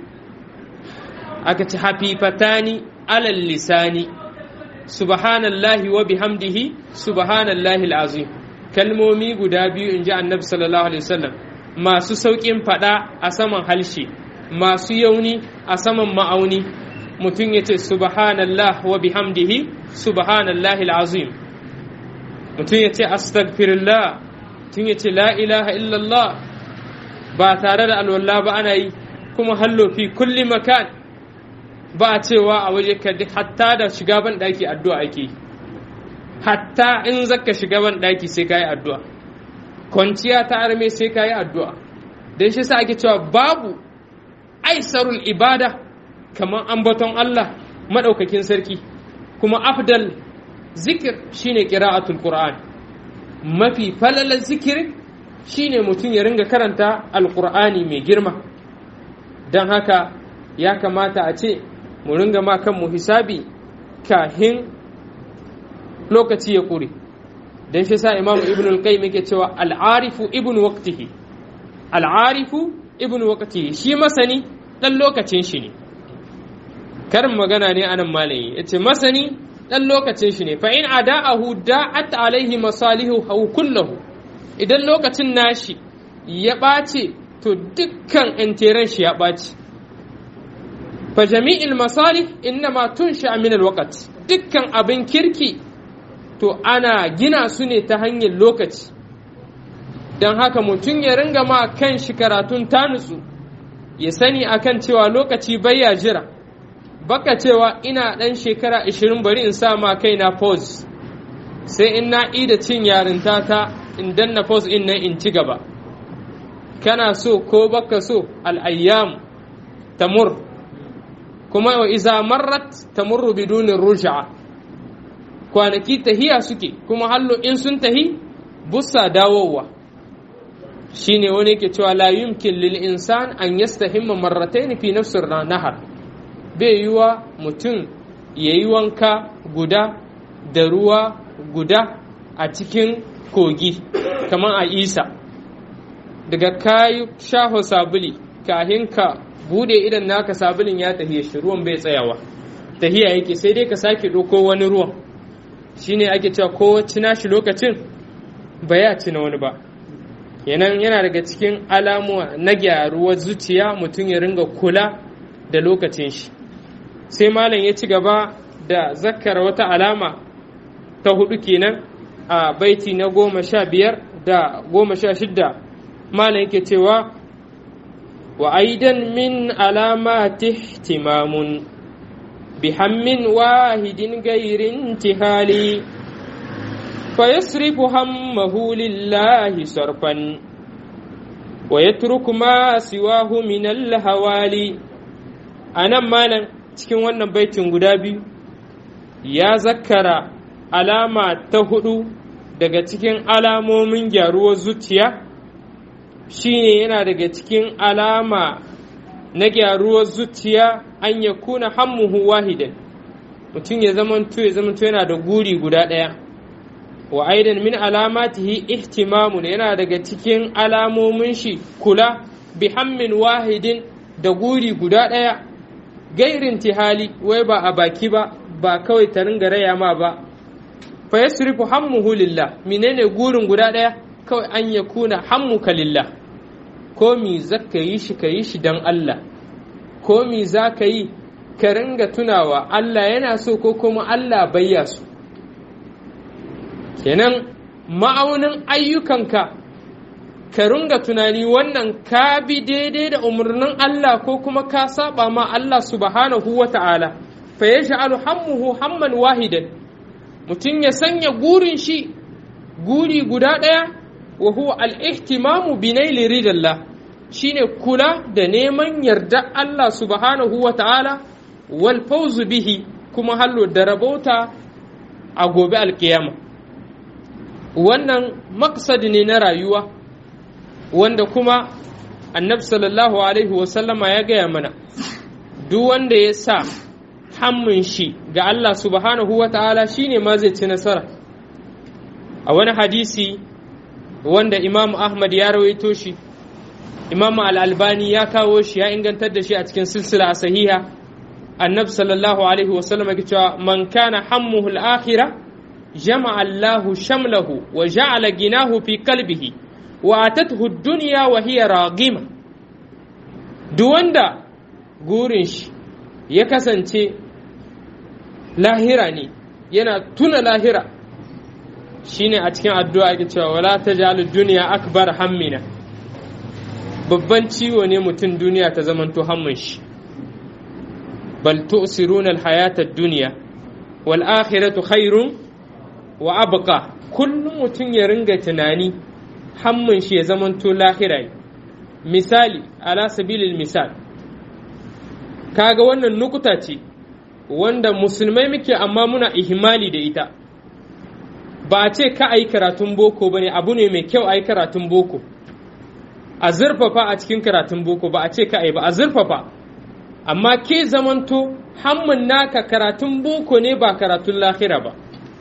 aka ce hafifatani alal lisani subhanallahi wa bihamdihi subhanallahi alazim kalmomi guda biyu in ji annabi sallallahu alaihi wasallam masu sauƙin faɗa a saman halshe masu yauni a saman ma'auni mutum ya ce subhanallah wa bihamdihi subhanallahi alazim mutum ya ce astaghfirullah mutum ya ce la ilaha illallah ba tare da alwala ba ana yi kuma hallo fi kulli makan ba a cewa a waje ka hatta da shiga ban ɗaki addu'a ake yi hatta in zaka shiga ban ɗaki sai ka yi addu'a kwanciya ta arme sai ka yi addu'a don shi sa ake cewa babu aisarul ibada kamar ambaton Allah maɗaukakin sarki kuma afdal zikir shine qira'atul qur'an mafi falalar zikirin shine mutum ya ringa karanta alqur'ani mai girma don haka ya kamata a ce mu ringa ma kanmu hisabi kahin lokaci ya ƙure don shi sa imamu ibn al-qayyim yake cewa al'arifu ibn waqtihi al'arifu ibn waqtihi shi masani dan lokacin shi ne karin magana ne anan malayi yace masani dan lokacin shi ne fa in ada'ahu da'at alaihi masalihu kullahu idan lokacin nashi ya ɓace to dukkan interen shi ya ɓace fa jami'il masalih innama tunsha min alwaqt dukkan abin kirki to ana gina su ne ta hanyar lokaci don haka mutum ya ringa ma kan shi karatun tanutsu ya sani akan cewa lokaci baya jira baka cewa ina ɗan shekara 20 bari in sa ma kaina pause sai in na ida cin yarinta ta in danna pause in nan in ci gaba kana so ko baka so al'ayyam tamur kuma wa iza marrat tamurru bidunin rusha'a kwanaki tahiya suke kuma hallo in sun tahi bussa dawowa shine wani yake cewa la yumkin lil insan an yastahimma marratayn fi nafsir nahar bai yiwa mutum yayi wanka guda da ruwa guda a cikin kogi kamar a isa daga kayi shaho sabuli kahin ka bude idan naka sabulin ya tahiya shi ruwan bai tsayawa tahiya yake sai dai ka sake ɗauko wani ruwan shine ake cewa ko cina shi lokacin ba ya cina wani ba yanan yana daga cikin alamuwa na gyaruwar zuciya mutum ya ringa kula da lokacin shi sai malam ya ci gaba da zakkara wata alama ta hudu kenan a baiti na goma sha biyar da goma sha shidda malam yake cewa wa aidan min alamati ihtimamun بهم واحد غير انتهال فيصرف همه لله صرفا ويترك ما سواه من الهوالي أنا مالا cikin wannan baitin guda biyu ya zakkara alama ta hudu daga cikin alamomin gyaruwar zuciya shine yana daga cikin alama na gyaruwar zuciya an ya kuna hammuhu wahidan mutum ya zamanto ya zamanto yana da guri guda ɗaya wa aidan min alamatihi ihtimamun yana daga cikin alamomin shi kula bi hammin wahidin da guri guda ɗaya gairin tihali wai ba a baki ba ba kawai ta ringa raya ma ba fa yasrifu hammuhu lillah menene gurin guda ɗaya kawai an ya kuna hammuka lillah ko mi zaka yi shi ka yi shi don Allah ko mi za ka yi ka ringa tunawa Allah yana so ko kuma Allah bayya so kenan ma'aunin ayyukanka ka ringa tunani wannan ka bi daidai da umarnin Allah ko kuma ka saba ma Allah subhanahu wa ta'ala fa ya sha'alu hammuhu hamman wahidan mutum ya sanya gurin shi guri guda ɗaya wa huwa al-ihtimamu bi naili ridallah shine kula da neman yarda Allah subhanahu wa ta'ala wal fawzu bihi kuma hallo da rabauta a gobe alkiyama wannan maksadi ne na rayuwa wanda kuma annabi sallallahu alaihi wasallama ya gaya mana duk wanda ya sa hammun shi ga Allah subhanahu wa ta'ala shine ma zai ci nasara a wani hadisi wanda Imam Ahmad ya rawaito shi imam al-albani ya kawo shi ya ingantar da shi a cikin silsila sahiha annabi sallallahu alaihi wasallam yake cewa man kana hammuhu al-akhirah jama'a Allahu shamlahu wa ja'ala ginahu fi qalbihi wa atathu ad-dunya wa hiya raghima duk wanda gurin shi ya kasance lahira ne yana tuna lahira shine a cikin addu'a yake cewa wala taj'al ad-dunya akbar hammina babban ciwo ne mutum duniya ta zamanto hammin shi bal tu'siruna al-hayata ad-dunya wal akhiratu khairun wa abqa kullum mutum ya ringa tunani hammin shi ya zamanto lahira misali ala sabilil misal kaga wannan nukuta ce wanda musulmai muke amma muna ihimali da ita ba a ce ka a yi karatun boko ba ne abu ne mai kyau a yi karatun boko a zurfafa a cikin karatun boko ba a ce ka a yi ba a zurfafa amma ke zamanto hammun naka karatun boko ne ba karatun lahira ba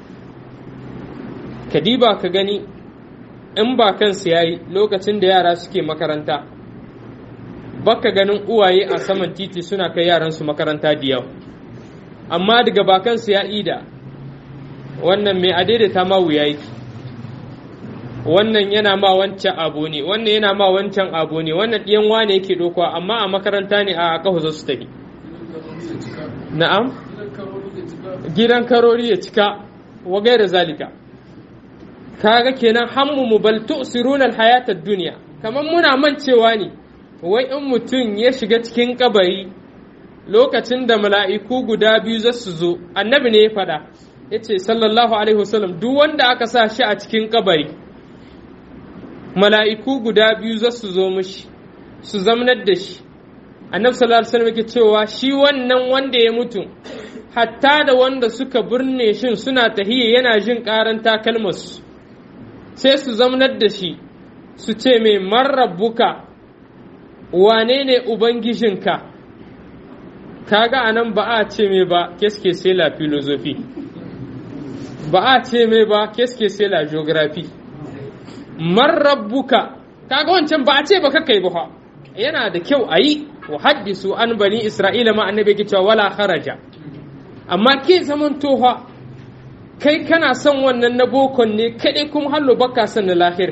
ka diba ka gani in ba kansu ya yi lokacin da yara suke makaranta baka ganin uwaye a saman titi suna kai yaransu makaranta da yau amma daga bakansu ya ida wannan mai adaidaita ma wuya yake wannan yana ma wancan abu ne wannan yana ma wancan abu ne wannan ɗiyan wane yake dokuwa amma a makaranta ne a kahu za su tafi na'am gidan karori ya cika wa gaira zalika kaga kenan hammu mu bal tu'siruna al-hayata ad-dunya kaman muna mancewa ne wai in mutum ya shiga cikin kabari lokacin da mala'iku guda biyu za su zo annabi ne ya faɗa ya ce sallallahu alaihi wasallam duk wanda aka sa shi a cikin kabari mala'iku guda biyu za su zo mishi su zamnar da shi annabi sallallahu alaihi wasallam yake cewa shi wannan wanda ya mutu hatta da wanda suka birne shin suna tahiyya yana jin karan takalmarsu sai su zamnar da shi su ce mai marrabbuka wane ne ubangijinka kaga anan ba a ce mai ba keske sai la filozofi ba a ce mai ba keske sai la geography marrabbuka kaga wancan ba a ce ba kakai ba yana da kyau a yi wa haddisu an bani isra'ila ma annabi ke cewa wala kharaja amma ke zaman toha kai kana son wannan na bokon ne kaɗai kuma hallo baka son na lahir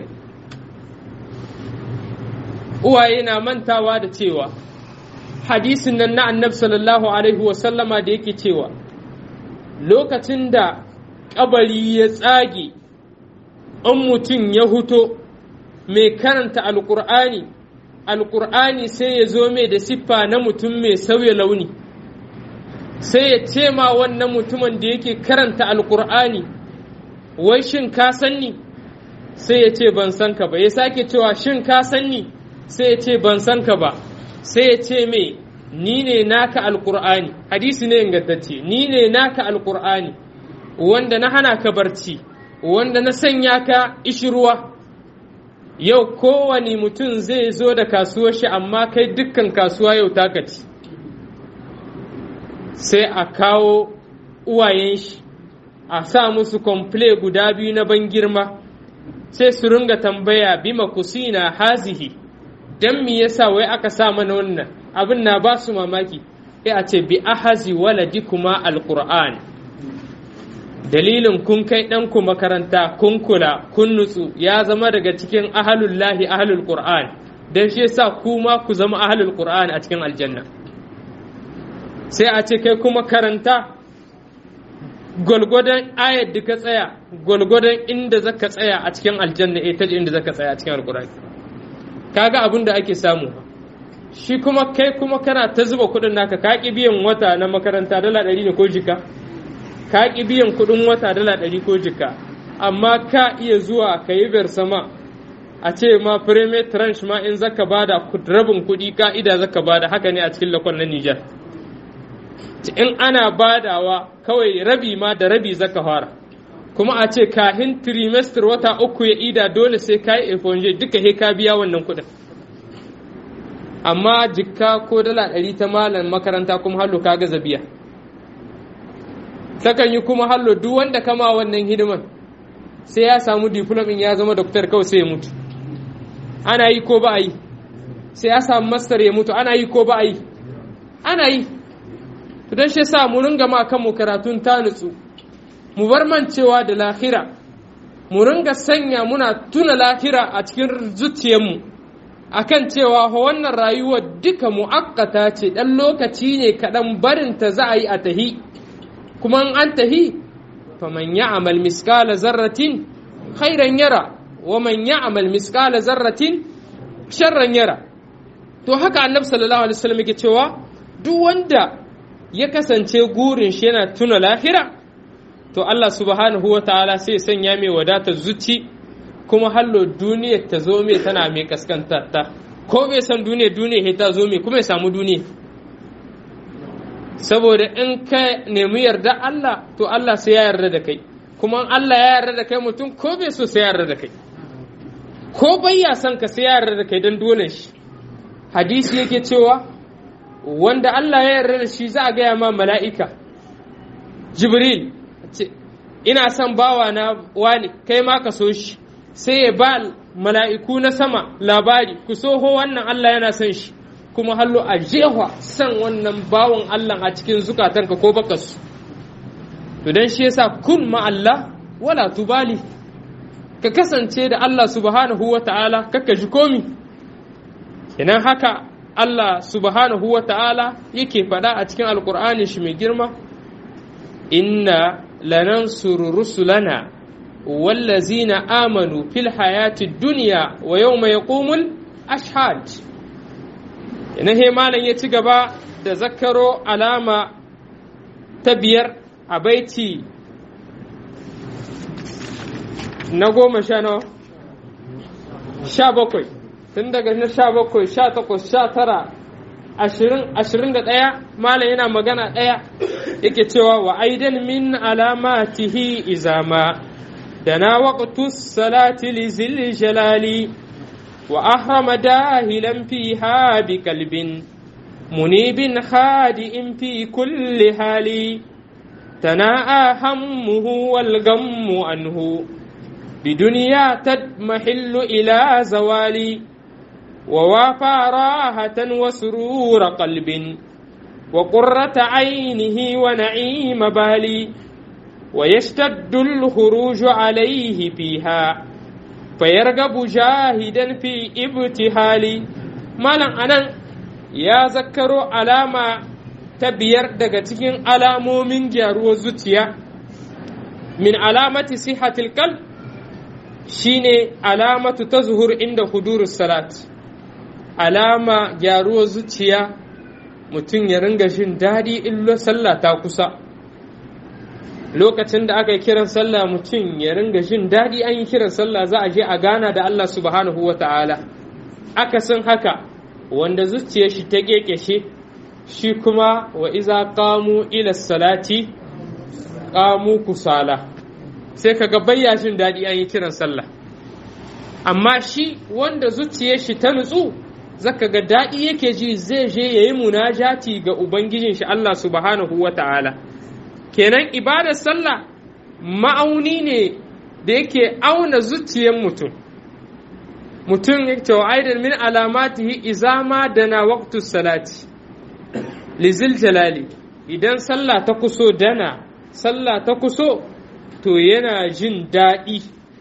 uwaye na mantawa da cewa hadisin nan na annab sallallahu alaihi wasallama da yake cewa lokacin da kabari ya tsage in mutum ya huto mai karanta alkur'ani alkur'ani sai ya zo mai da siffa na mutum mai sauya launi sai ya ce ma wannan mutumin da yake karanta alkur'ani wai shin ka sanni sai ya ce ban san ka ba ya sake cewa shin ka sanni sai ya ce ban san ka ba sai ya ce mai ni ne naka alkur'ani hadisi ne ingantacce ni ne naka alkur'ani wanda na hana ka barci wanda na sanya ka ishirwa yau kowane mutum zai zo da kasuwar shi amma kai dukkan kasuwa yau taka ci sai a kawo uwayen shi a sa musu komple guda biyu na ban girma sai su ringa tambaya bima kusina hazihi dan me yasa wai aka sa mana wannan abin na ba su mamaki sai a ce bi ahazi waladikuma alquran dalilin kun kai ɗanku makaranta kun kula kun nutsu ya zama daga cikin ahalullahi ahalul qur'an dan shi yasa kuma ku zama ahalul qur'an a cikin aljanna sai a ce kai kuma karanta gwalgwadon ayar da ka tsaya gwalgwadon inda zaka tsaya a cikin aljanna eh taji inda zaka tsaya a cikin alqur'ani kaga abin da ake samu shi kuma kai kuma kana ta zuba kuɗin naka ka ki biyan wata na makaranta dala ɗari ne ko jika ka ki biyan kuɗin wata dala ɗari ko jika amma ka iya zuwa ka yi sama a ce ma premier tranche ma in zaka bada rabin kuɗi ka'ida zaka bada haka ne a cikin lakon na Nijar. in ana badawa kawai rabi ma da rabi zaka fara kuma a ce kahin trimester wata uku ya ida dole sai ka yi efonje duka he ka biya wannan kuɗin amma jikka ko dala ɗari ta malam makaranta kuma hallo ka gaza biya takan yi kuma hallo duk wanda kama wannan hidiman sai ya samu diplomin ya zama doktor kawai sai ya mutu ana yi ko ba a yi sai ya samu mastar ya mutu ana yi ko ba a yi ana yi don shi sa mu ringa ma kanmu karatun ta nutsu mu bar mancewa da lahira mu ringa sanya muna tuna lahira a cikin zuciyarmu akan cewa wannan rayuwar duka mu'akkata ce ɗan lokaci ne kaɗan barinta za a yi a tahi kuma an tahi faman ya'mal miskala zarratin khairan yara wa man ya'mal miskala zarratin sharran yara to haka annabi sallallahu alaihi wasallam yake cewa duk wanda ya kasance gurin shi yana tuna lahira to Allah subhanahu wa ta'ala sai sanya mai wadatar zuci kuma hallo duniyar ta zo mai tana mai kaskantarta ko bai san duniya duniya ta zo mai kuma ya samu duniya saboda in ka nemi yarda Allah to Allah sai ya yarda da kai kuma Allah ya yarda da kai mutum ko bai so sai ya yarda da kai ko bai ya san ka sai ya yarda da kai don dole shi hadisi yake cewa wanda Allah ya yarda da shi za a gaya ma mala'ika jibril ina son bawa na wani kai ma ka so shi sai ya ba mala'iku na sama labari ku soho wannan Allah yana son shi kuma hallo a jehwa san wannan bawan Allah a cikin zukatanka ko baka su to dan shi yasa kun ma Allah wala tubali ka kasance da Allah subhanahu wa ta'ala kakka ji komi idan haka Allah subhanahu wa ta'ala yake faɗa a cikin alkur'ani shi mai girma inna lanansuru rusulana wallazina amanu fil hayati duniya wa yawma yaqumul ashhad ina he malam ya ci gaba da zakaro alama ta biyar a baiti na goma sha nawa sha bakwai tun daga na sha bakwai sha takwas sha tara ashirin ashirin da ɗaya malam yana magana ɗaya yake cewa wa aidan min alamatihi izama da na waqtu salati li zil jalali wa ahrama dahilan fiha bi kalbin munibin khadi'in fi kulli hali تناءى همه والغم عنه بدنيا تضمحل إلى زوالي ووافى راحة وسرور قلب وقرة عينه ونعيم بالي ويشتد الخروج عليه فيها فيرغب جاهدا في ابتهال مالا أنا يا ذكر علامة ta biyar daga cikin alamomin gyaruwar zuciya min alamati sihatil qalb shine alamatu ta zuhur inda hudurus salat alama gyaruwar zuciya mutum ya ringa jin daɗi illo sallah ta kusa lokacin da aka yi kiran sallah mutum ya ringa jin daɗi an yi kiran sallah za a je a gana da Allah subhanahu wa ta'ala akasin haka wanda zuciyar shi ta kekeshe shi kuma wa iza qamu ila salati qamu kusala sai kaga bayya jin daɗi an yi kiran sallah amma shi wanda zuciyar shi ta nutsu zaka ga daɗi yake ji zai je yayi munajati ga ubangijin shi Allah subhanahu wata'ala kenan ibadar sallah ma'auni ne da yake auna zuciyar mutum mutum ya ce wa aidan min alamatihi izama dana waqtu salati lizil jalali idan sallah ta kuso dana sallah ta kuso to yana jin daɗi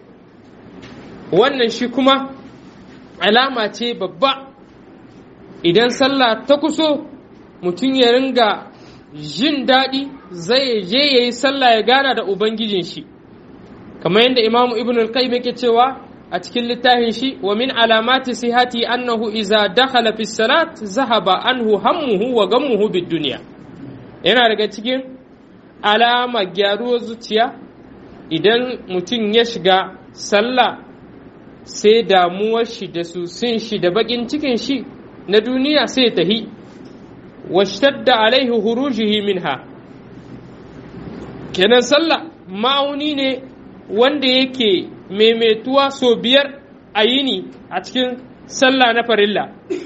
wannan shi kuma alama ce babba idan sallah ta kuso mutum ya ringa jin daɗi zai je ya yi sallah ya gana da ubangijin shi kamar yadda imamu ibn al-qayyim yake cewa a cikin littafin shi wa min alamati sihati annahu iza dakhala fi salat zahaba anhu hammuhu wa gammuhu bid dunya yana daga cikin alama gyaruwar zuciya idan mutum ya shiga sallah sai damuwar shi da susin shi da bakin cikin shi na duniya sai tahi washtadda alaihi hurujihi minha kenan sallah ma'auni ne wanda yake maimaituwa sau biyar a yini a cikin sallah na farilla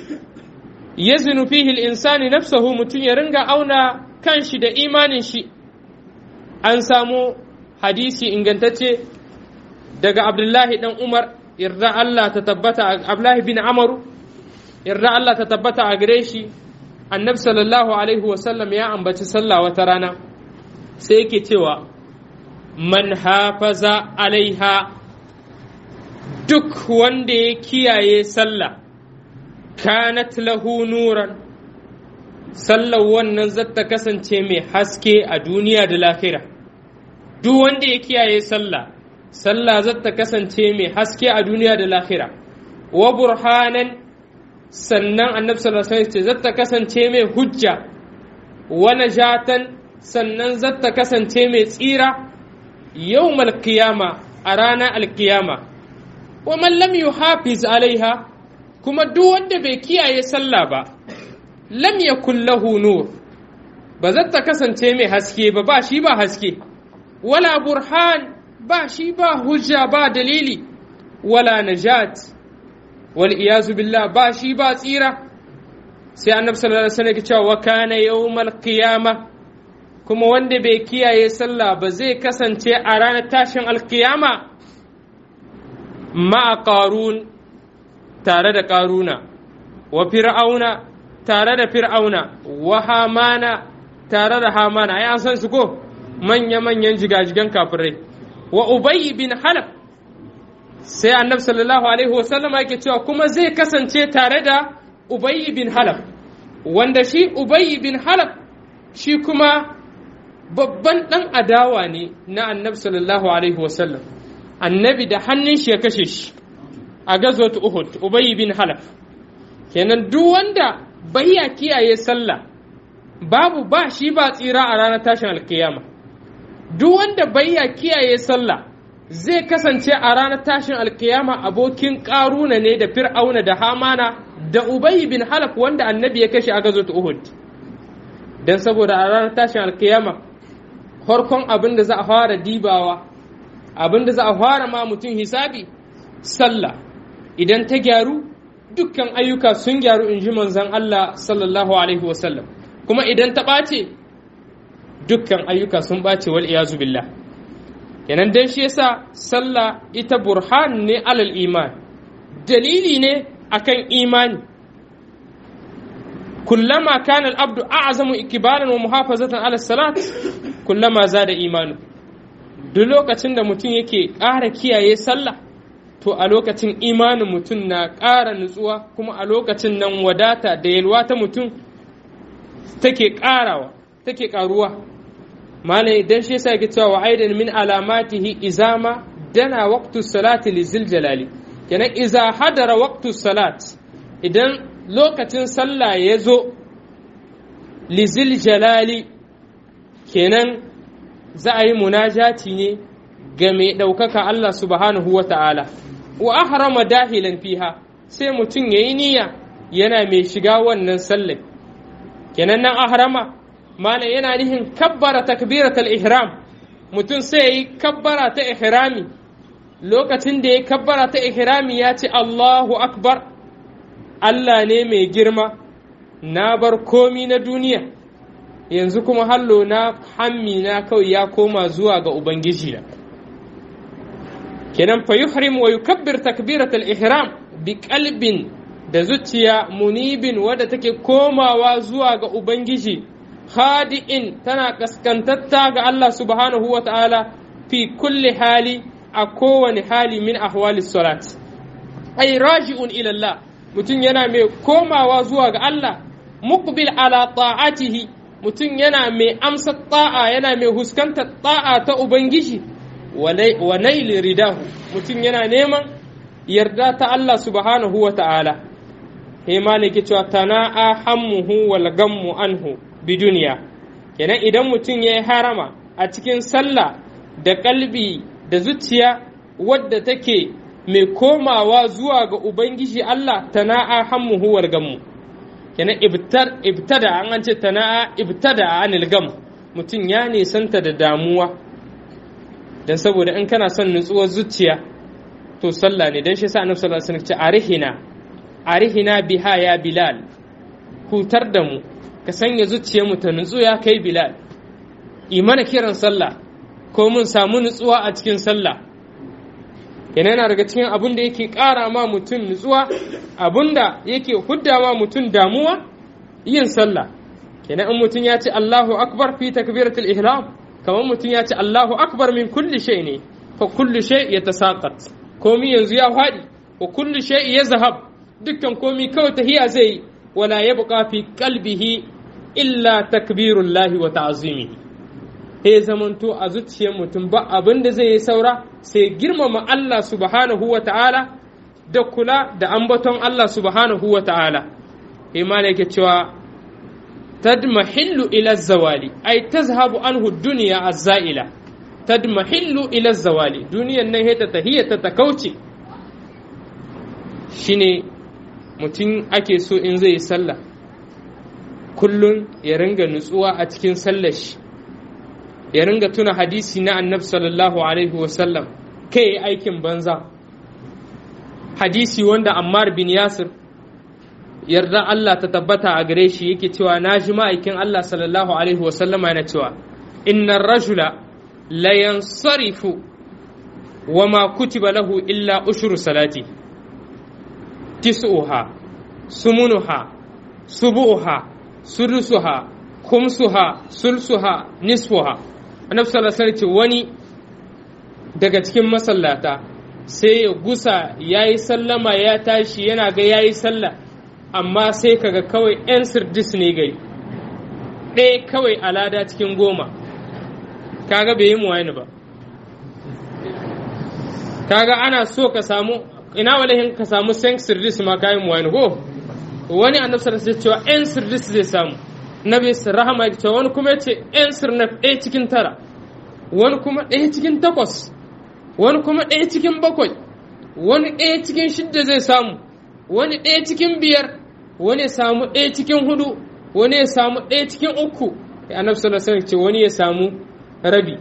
ya fihi insani nafsahu mutum ya ringa auna kanshi da imanin shi an samu hadisi ingantacce daga abdullahi dan umar yarda Allah ta tabbata abdullahi bin amaru yarda Allah ta tabbata a gare shi annabi sallallahu alaihi wasallam ya ambaci sallah wata rana sai yake cewa man hafaza alaiha duk wanda ya kiyaye sallah kanat lahu nuran sallar wannan zata kasance mai haske a duniya da lahira duk wanda ya kiyaye sallah sallah zata kasance mai haske a duniya da lahira wa burhanan sannan annabi sallallahu alaihi wasallam zata kasance mai hujja wa najatan sannan zata kasance mai tsira yawmal qiyama a ranar alkiyama wa man lam yuhafiz alaiha kuma duk wanda bai kiyaye sallah ba lam yakun lahu nur ba zata kasance mai haske ba ba shi ba haske wala burhan ba shi ba hujja ba dalili wala najat wal iyazu billah ba shi ba tsira sai annabi sallallahu alaihi wasallam ya ce wa kana yawmal qiyama kuma wanda bai kiyaye sallah ba zai kasance a ranar tashin alkiyama ma'a qarun tare da qaruna wa fir'auna tare da fir'auna wa hamana tare da hamana ai an san su ko manya-manyan jigajigan kafirai wa ubayy bin halaf sai annabi sallallahu alaihi wasallam yake cewa kuma zai kasance tare da ubayy bin halaf wanda shi ubayy bin halaf shi kuma babban dan adawa ne na annabi sallallahu alaihi wasallam annabi da hannun shi ya kashe shi a gazwat uhud ubayy bin halaf kenan duk wanda bayya kiyaye sallah babu ba shi ba tsira a ranar tashin alkiyama duk wanda bayya kiyaye sallah zai kasance a ranar tashin alkiyama abokin ƙaruna ne da fir'auna da hamana da ubayi bin halaf wanda annabi ya kashe a gazo uhud don saboda a ranar tashin alkiyama farkon abin da za a fara dibawa abin da za a fara ma mutum hisabi sallah idan ta gyaru dukkan ayyuka sun gyaru in ji manzon Allah sallallahu alaihi wasallam kuma idan ta ɓace dukkan ayyuka sun ɓace wal iyazu billah kenan dan shi yasa sallah ita burhan ne alal iman dalili ne akan imani kullama kana al-abdu a'zamu ikbalan wa muhafazatan ala salat kullama zada imanu duk lokacin da mutum yake ƙara kiyaye sallah to a lokacin imanin mutum na ƙara nutsuwa kuma a lokacin nan wadata da yalwa ta mutum take ƙarawa take ƙaruwa malam idan shi yasa yake cewa wa aidan min alamatihi izama dana waqtu salati lizil jalali kenan iza hadara waqtu salat idan lokacin sallah ya zo lizil jalali kenan za a yi munajati ne ga mai ɗaukaka Allah subhanahu wa ta'ala wa ahrama dahilan fiha sai mutum ya yi niyya yana mai shiga wannan sallah kenan nan ahrama malam yana nihin kabbara takbiratul ihram mutum sai yi kabbara ta ihrami lokacin da ya kabbara ta ihrami ya ce Allahu akbar Allah ne mai girma na bar komi na duniya yanzu kuma hallo na hammi na kawai ya koma zuwa ga ubangiji na kenan fa yuhrim wa yukabbir takbiratul ihram bi qalbin da zuciya munibin wadda take komawa zuwa ga ubangiji khadi'in tana kaskantatta ga Allah subhanahu wa ta'ala fi kulli hali a kowane hali min ahwali salat ay raji'un ila Allah mutum yana mai komawa zuwa ga Allah muqbil ala ta'atihi mutum yana mai amsa ta'a yana mai huskantar ta'a ta ubangiji wa naili ridahu mutum yana neman yarda ta Allah subhanahu wa ta'ala he maliki cewa tana'a hammuhu wal gammu anhu bi duniya kenan idan mutum ya yi harama a cikin sallah da kalbi da zuciya wadda take mai komawa zuwa ga ubangiji Allah tana'a hammuhu wal gammu kenan ibtada an ce tana'a ibtada anil gam mutum ya nisanta da damuwa dan saboda in kana son nutsuwar zuciya to sallah ne dan shi sa annabi sallallahu alaihi wasallam ce arihina arihina biha ya bilal hutar da mu ka sanya zuciyarmu ta nutsu ya kai bilal imana kiran sallah ko mun samu nutsuwa a cikin sallah kenan yana daga cikin abin da yake ƙara ma mutum nutsuwa abin da yake hudda ma mutum damuwa yin sallah kenan in mutum ya ce Allahu akbar fi takbiratul ihram kamar mutum ya ce Allahu akbar min kulli shay ne fa kulli shay yatasaqat komi yanzu ya faɗi wa kulli shay yazhab dukkan komi kawai tahiya zai wala yabqa fi qalbihi illa takbirullahi wa ta'zimihi he zamanto a zuciyar mutum ba abin da zai yi saura sai girmama Allah subhanahu wa ta'ala da kula da ambaton Allah subhanahu wa ta'ala he ma yake cewa tadmahillu ila zawali ai tazhabu anhu dunya az-za'ila tadmahillu ila zawali duniyan nan ta tahiyata ta kauce shine mutum ake so in zai yi sallah kullum ya ringa nutsuwa a cikin sallar shi ya ringa tuna hadisi na annabi sallallahu alaihi wasallam kai aikin banza hadisi wanda ammar bin yasir yarda Allah ta tabbata a gare shi yake cewa na ji ma'aikin Allah sallallahu alaihi wasallama yana cewa innar rajula la yansarifu wa ma kutiba lahu illa ushru salati tis'uha sumunuha subu'uha sudusuha kumsuha sulsuha nisfuha annabi sallallahu alaihi wani daga cikin masallata sai ya gusa yayi sallama ya tashi yana ga yayi sallah amma sai kaga kawai yan sirdis ne gai ɗaya kawai alada cikin goma kaga bai yi muwayani ba kaga ana so ka samu ina walahin ka samu sen sirdis ma kayan muwayani ko wani annabi sallallahu alaihi cewa yan sirdis zai samu nabi rahama ya cewa wani kuma yace yan sirnaf ɗaya cikin tara wani kuma ɗaya cikin takwas wani kuma ɗaya cikin bakwai wani ɗaya cikin shidda zai samu wani ɗaya cikin biyar wani ya samu ɗaya cikin hudu wani ya samu ɗaya cikin uku annabi sallallahu alaihi ce wani ya samu rabi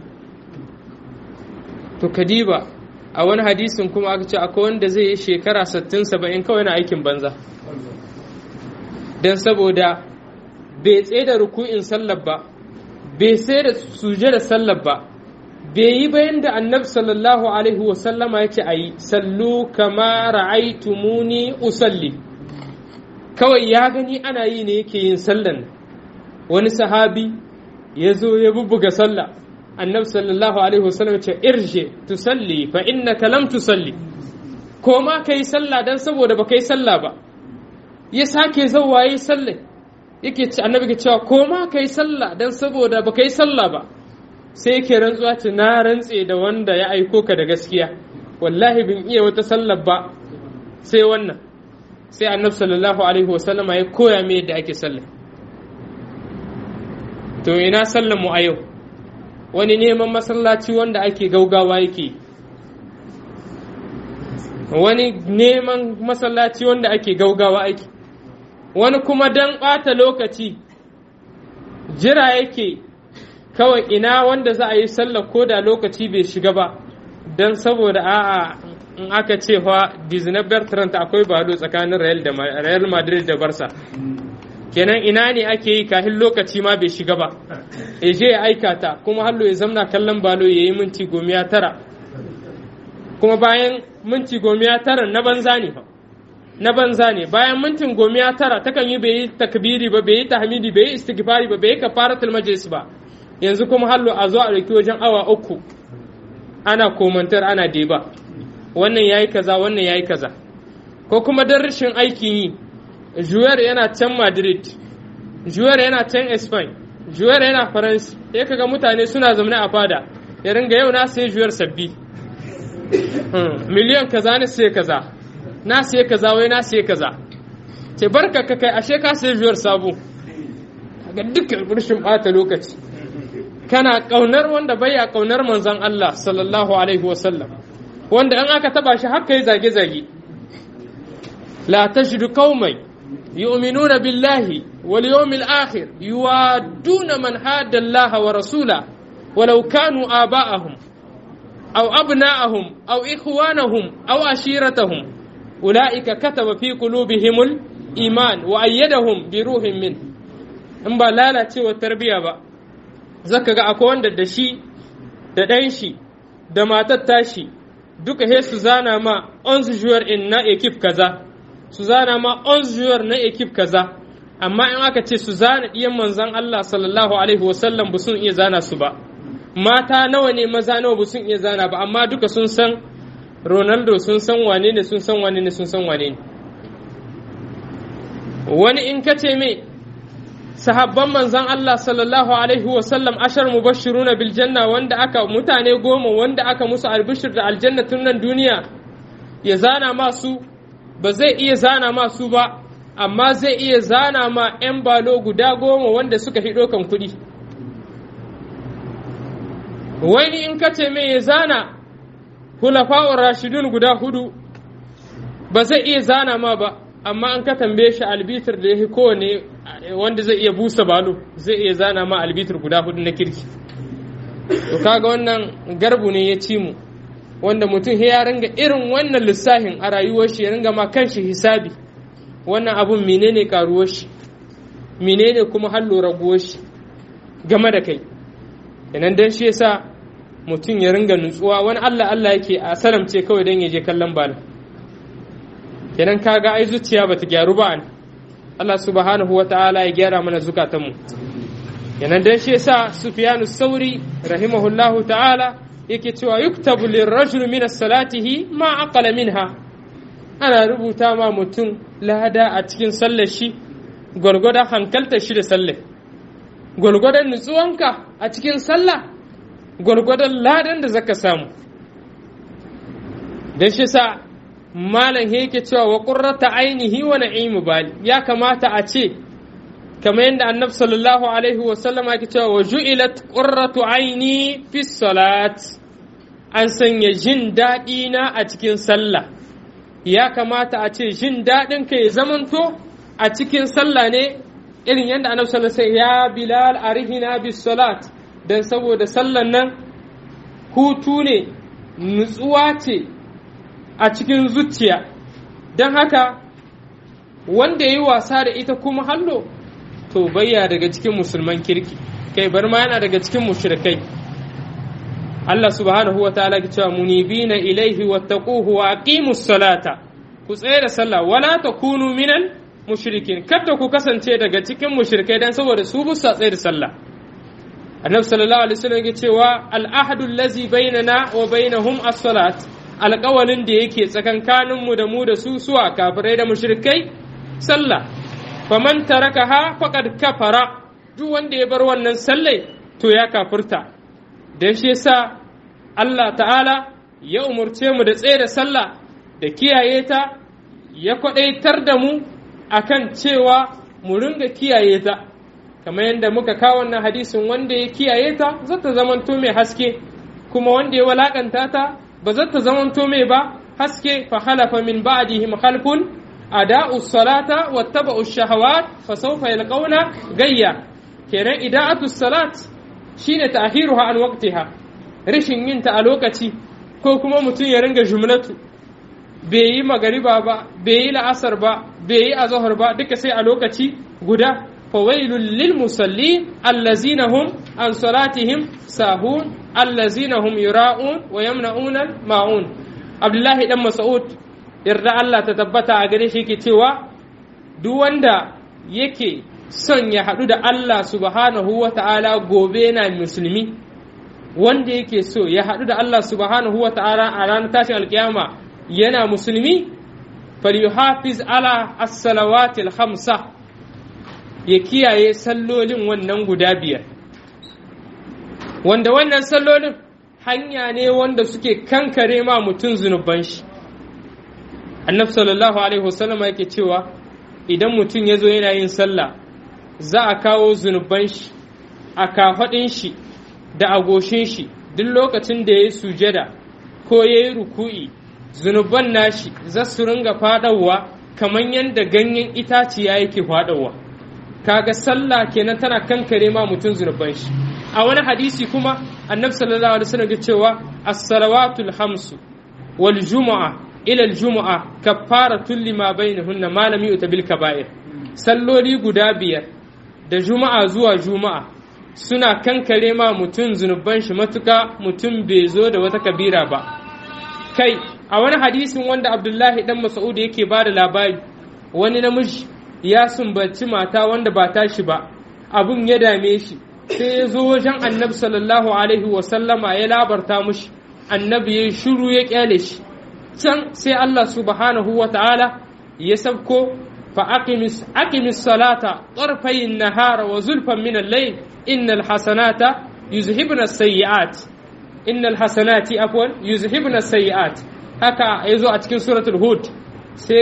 to kadiba a wani hadisin kuma aka ce akwai wanda zai yi shekara 60 70 kawai na aikin banza don saboda bai tsaye da ruku'in sallar ba bai sai da suje da sallar ba bai yi bayan da annabi sallallahu alaihi wasallama ya ce a yi sallu kama ra'aitumuni usalli kawai ya gani ana yi ne yake yin sallan wani sahabi ya zo ya bubbuga sallah annabi sallallahu alaihi wasallam ya ce irje tusalli fa innaka lam tusalli ko ma kai sallah dan saboda ba kai sallah ba ya sake zauwa yi sallah yake ci annabi ke cewa ko ma kai sallah dan saboda ba kai sallah ba sai yake rantsuwa ce na rantse da wanda ya aiko ka da gaskiya wallahi bin iya wata sallar ba sai wannan sai annabi sallallahu alaihi wasallama ya koya me yadda ake sallah to ina sallar mu a yau wani neman masallaci wanda ake gaugawa yake wani neman masallaci wanda ake gaugawa ake wani kuma don ɓata lokaci jira yake kawai ina wanda za a yi sallar ko da lokaci bai shiga ba don saboda a'a in aka ce fa Disney Bertrand akwai balo tsakanin Real Madrid da Barca kenan ina ne ake yi kafin lokaci ma bai shiga ba ya je ya aika ta kuma hallo ya zamna kallon balo ya yi minti gomiya tara kuma bayan minti gomiya tara na banza ne fa na banza ne bayan mintin gomiya tara takan yi bai yi takbiri ba bai yi tahmidi bai yi istighfari ba bai yi kafaratul majlis ba yanzu kuma hallo a zo a dauki wajen awa uku ana komantar ana deba wannan yayi kaza wannan yayi kaza ko kuma dan rashin aikin yi Juwer yana can Madrid, Juwer yana can Spain, Juwer yana Faransa, ya kaga mutane suna zaune a fada, ya ringa yau na sai Juwer sabbi. Miliyan kaza ne sai kaza, na sai kaza wai na sai kaza. Ce barka ka kai ashe ka sai Juwer sabo. Ga dukkan rashin bata lokaci. Kana kaunar wanda baya kaunar manzon Allah sallallahu alaihi wasallam. Wanda in aka taba shi haka yi zage-zage. La tajidu qaumai يؤمنون بالله واليوم الآخر يوادون من حاد الله ورسوله ولو كانوا آباءهم أو أبناءهم أو إخوانهم أو عشيرتهم أولئك كتب في قلوبهم الإيمان وأيدهم بروح منه in ba lalacewa tarbiyya ba zaka ga akwai wanda da shi da ɗan shi da matar tashi duka he su zana ma 11 joueur in na ekip kaza su zana ma 11 joueur na ekip kaza amma in aka ce su zana ɗiyan manzan Allah sallallahu alaihi wasallam ba sun iya zana su ba mata nawa ne maza nawa ba sun iya zana ba amma duka sun san Ronaldo sun san wane ne sun san wane ne sun san wane ne wani in ka ce mai sahabban manzan Allah sallallahu alaihi wasallam ashar mubashiruna bil janna wanda aka mutane goma wanda aka musu albishir da aljanna tun nan duniya ya zana masu ba zai iya zana masu ba amma zai iya zana ma 'yan balo guda goma wanda suka fi ɗaukan kuɗi wani in ka ce mai ya zana hulafa'ur rashidun guda hudu ba zai iya zana ma ba amma an ka tambaye shi albitir da ya fi kowane wanda zai iya busa balo zai iya zana ma albitir guda hudu na kirki to kaga wannan garbu ne ya ci mu wanda mutum ya ringa irin wannan lissafin a rayuwar shi ya ringa ma kanshi hisabi wannan abun menene karuwar shi menene kuma hallo raguwar shi game da kai inan dan shi yasa mutum ya ringa nutsuwa wani Allah Allah yake a salamce kawai dan ya je kallon bala kenan kaga ai zuciya bata gyaru ba an Allah subhanahu wataala ya gyara mana zukatanmu kenan dan shi yasa Sufyanu Sauri rahimahullahu ta'ala yake cewa yuktabu lirrajul min as-salatihi ma aqala minha ana rubuta ma mutum lada a cikin sallar shi gwargwadon hankaltar shi da sallar gwargwadon nutsuwanka a cikin sallah gwargwadon ladan da zaka samu don shi sa malam yake cewa wa qurrata ainihi wa na'imu bali ya kamata a ce kamar yadda annabi sallallahu alaihi wa sallam yake cewa wa ju'ilat qurratu aini fi salat an sanya jin daɗi na a cikin sallah ya kamata a ce jin daɗin ka ya zamanto a cikin sallah ne irin yadda annabi sallallahu alaihi ya bilal arihina bis salat dan saboda sallan nan hutu ne nutsuwa ce a cikin zuciya don haka wanda ya yi wasa da ita kuma hallo to bayya daga cikin musulman kirki kai bar ma yana daga cikin mushrikai Allah subhanahu wa ta'ala ke cewa munibina ilaihi wattaquhu wa aqimus salata ku tsaye da sallah wala takunu minal mushrikin kada ku kasance daga cikin mushrikai dan saboda su busa tsaye da sallah annabi sallallahu alaihi wasallam ya cewa al-ahadu allazi bainana wa bainahum as-salat alƙawalin da yake tsakankanin mu da mu da su suwa kafirai da mushrikai sallah faman tarakaha faqad kafara duk wanda ya bar wannan sallai to ya kafirta dan shi yasa Allah ta'ala ya umurce mu da tsaye da sallah da kiyaye ta ya kwadaitar da mu akan cewa mu ringa kiyaye ta kamar yadda muka kawo wannan hadisin wanda ya kiyaye ta zata zamanto mai haske kuma wanda ya walakanta ta ba zata zamanto mai ba haske fa halafa min ba'dihim khalfun ada'u salata wattaba'u shahawat fa sawfa yalqawna gayya kenan ida'atu salat shine ta'khiruha an waqtiha rashin yin ta a lokaci ko kuma mutum ya ringa jumlatu bai yi magariba ba bai yi la'asar ba bai yi azahar ba duka sai a lokaci guda فويل للمصلين الذين هم عن صلاتهم ساهون الذين هم يراءون ويمنعون الماعون عبد الله بن مسعود yarda Allah ta tabbata a gare shi yake cewa duk wanda yake son ya haɗu da Allah subhanahu wa ta'ala gobe yana musulmi wanda yake so ya haɗu da Allah subhanahu wa ta'ala a ranar tashin alkiyama yana musulmi falyuhafiz ala as-salawatil khamsa ya kiyaye sallolin wannan guda biyar wanda wannan sallolin hanya ne wanda suke kankare ma mutum zunuban shi annabi sallallahu alaihi wasallama yake cewa idan mutum ya zo yana yin sallah za a kawo zunuban shi a kafaɗin shi da agoshin shi duk lokacin da ya yi sujada ko ya yi ruku'i zunuban nashi za su ringa faɗawa kamar yadda ganyen itaciya yake faɗawa kaga sallah kenan tana kankare ma mutum zunuban shi a wani hadisi kuma annabi sallallahu alaihi wasallam ya cewa as-salawatul hamsu wal jumu'a ila al jumu'a kaffaratun lima bainahunna ma lam yu'ta bil kaba'ir salloli guda biyar da juma'a zuwa juma'a suna kankare ma mutum zunuban shi matuka mutum bai zo da wata kabira ba kai a wani hadisin wanda abdullahi dan mas'ud yake ba da labari wani namiji ya sumbaci mata wanda ba tashi ba abun ya dame shi sai ya zo wajen annabi sallallahu alaihi wasallama ya labarta mushi annabi ya shiru ya kyale shi can sai Allah subhanahu wa ta'ala ya sabko fa aqimis aqimis salata tarfay an-nahara wa zulfan min al-layl innal hasanata yuzhibna as-sayyi'at innal hasanati afwan yuzhibna as-sayyi'at haka yazo a cikin suratul hud sai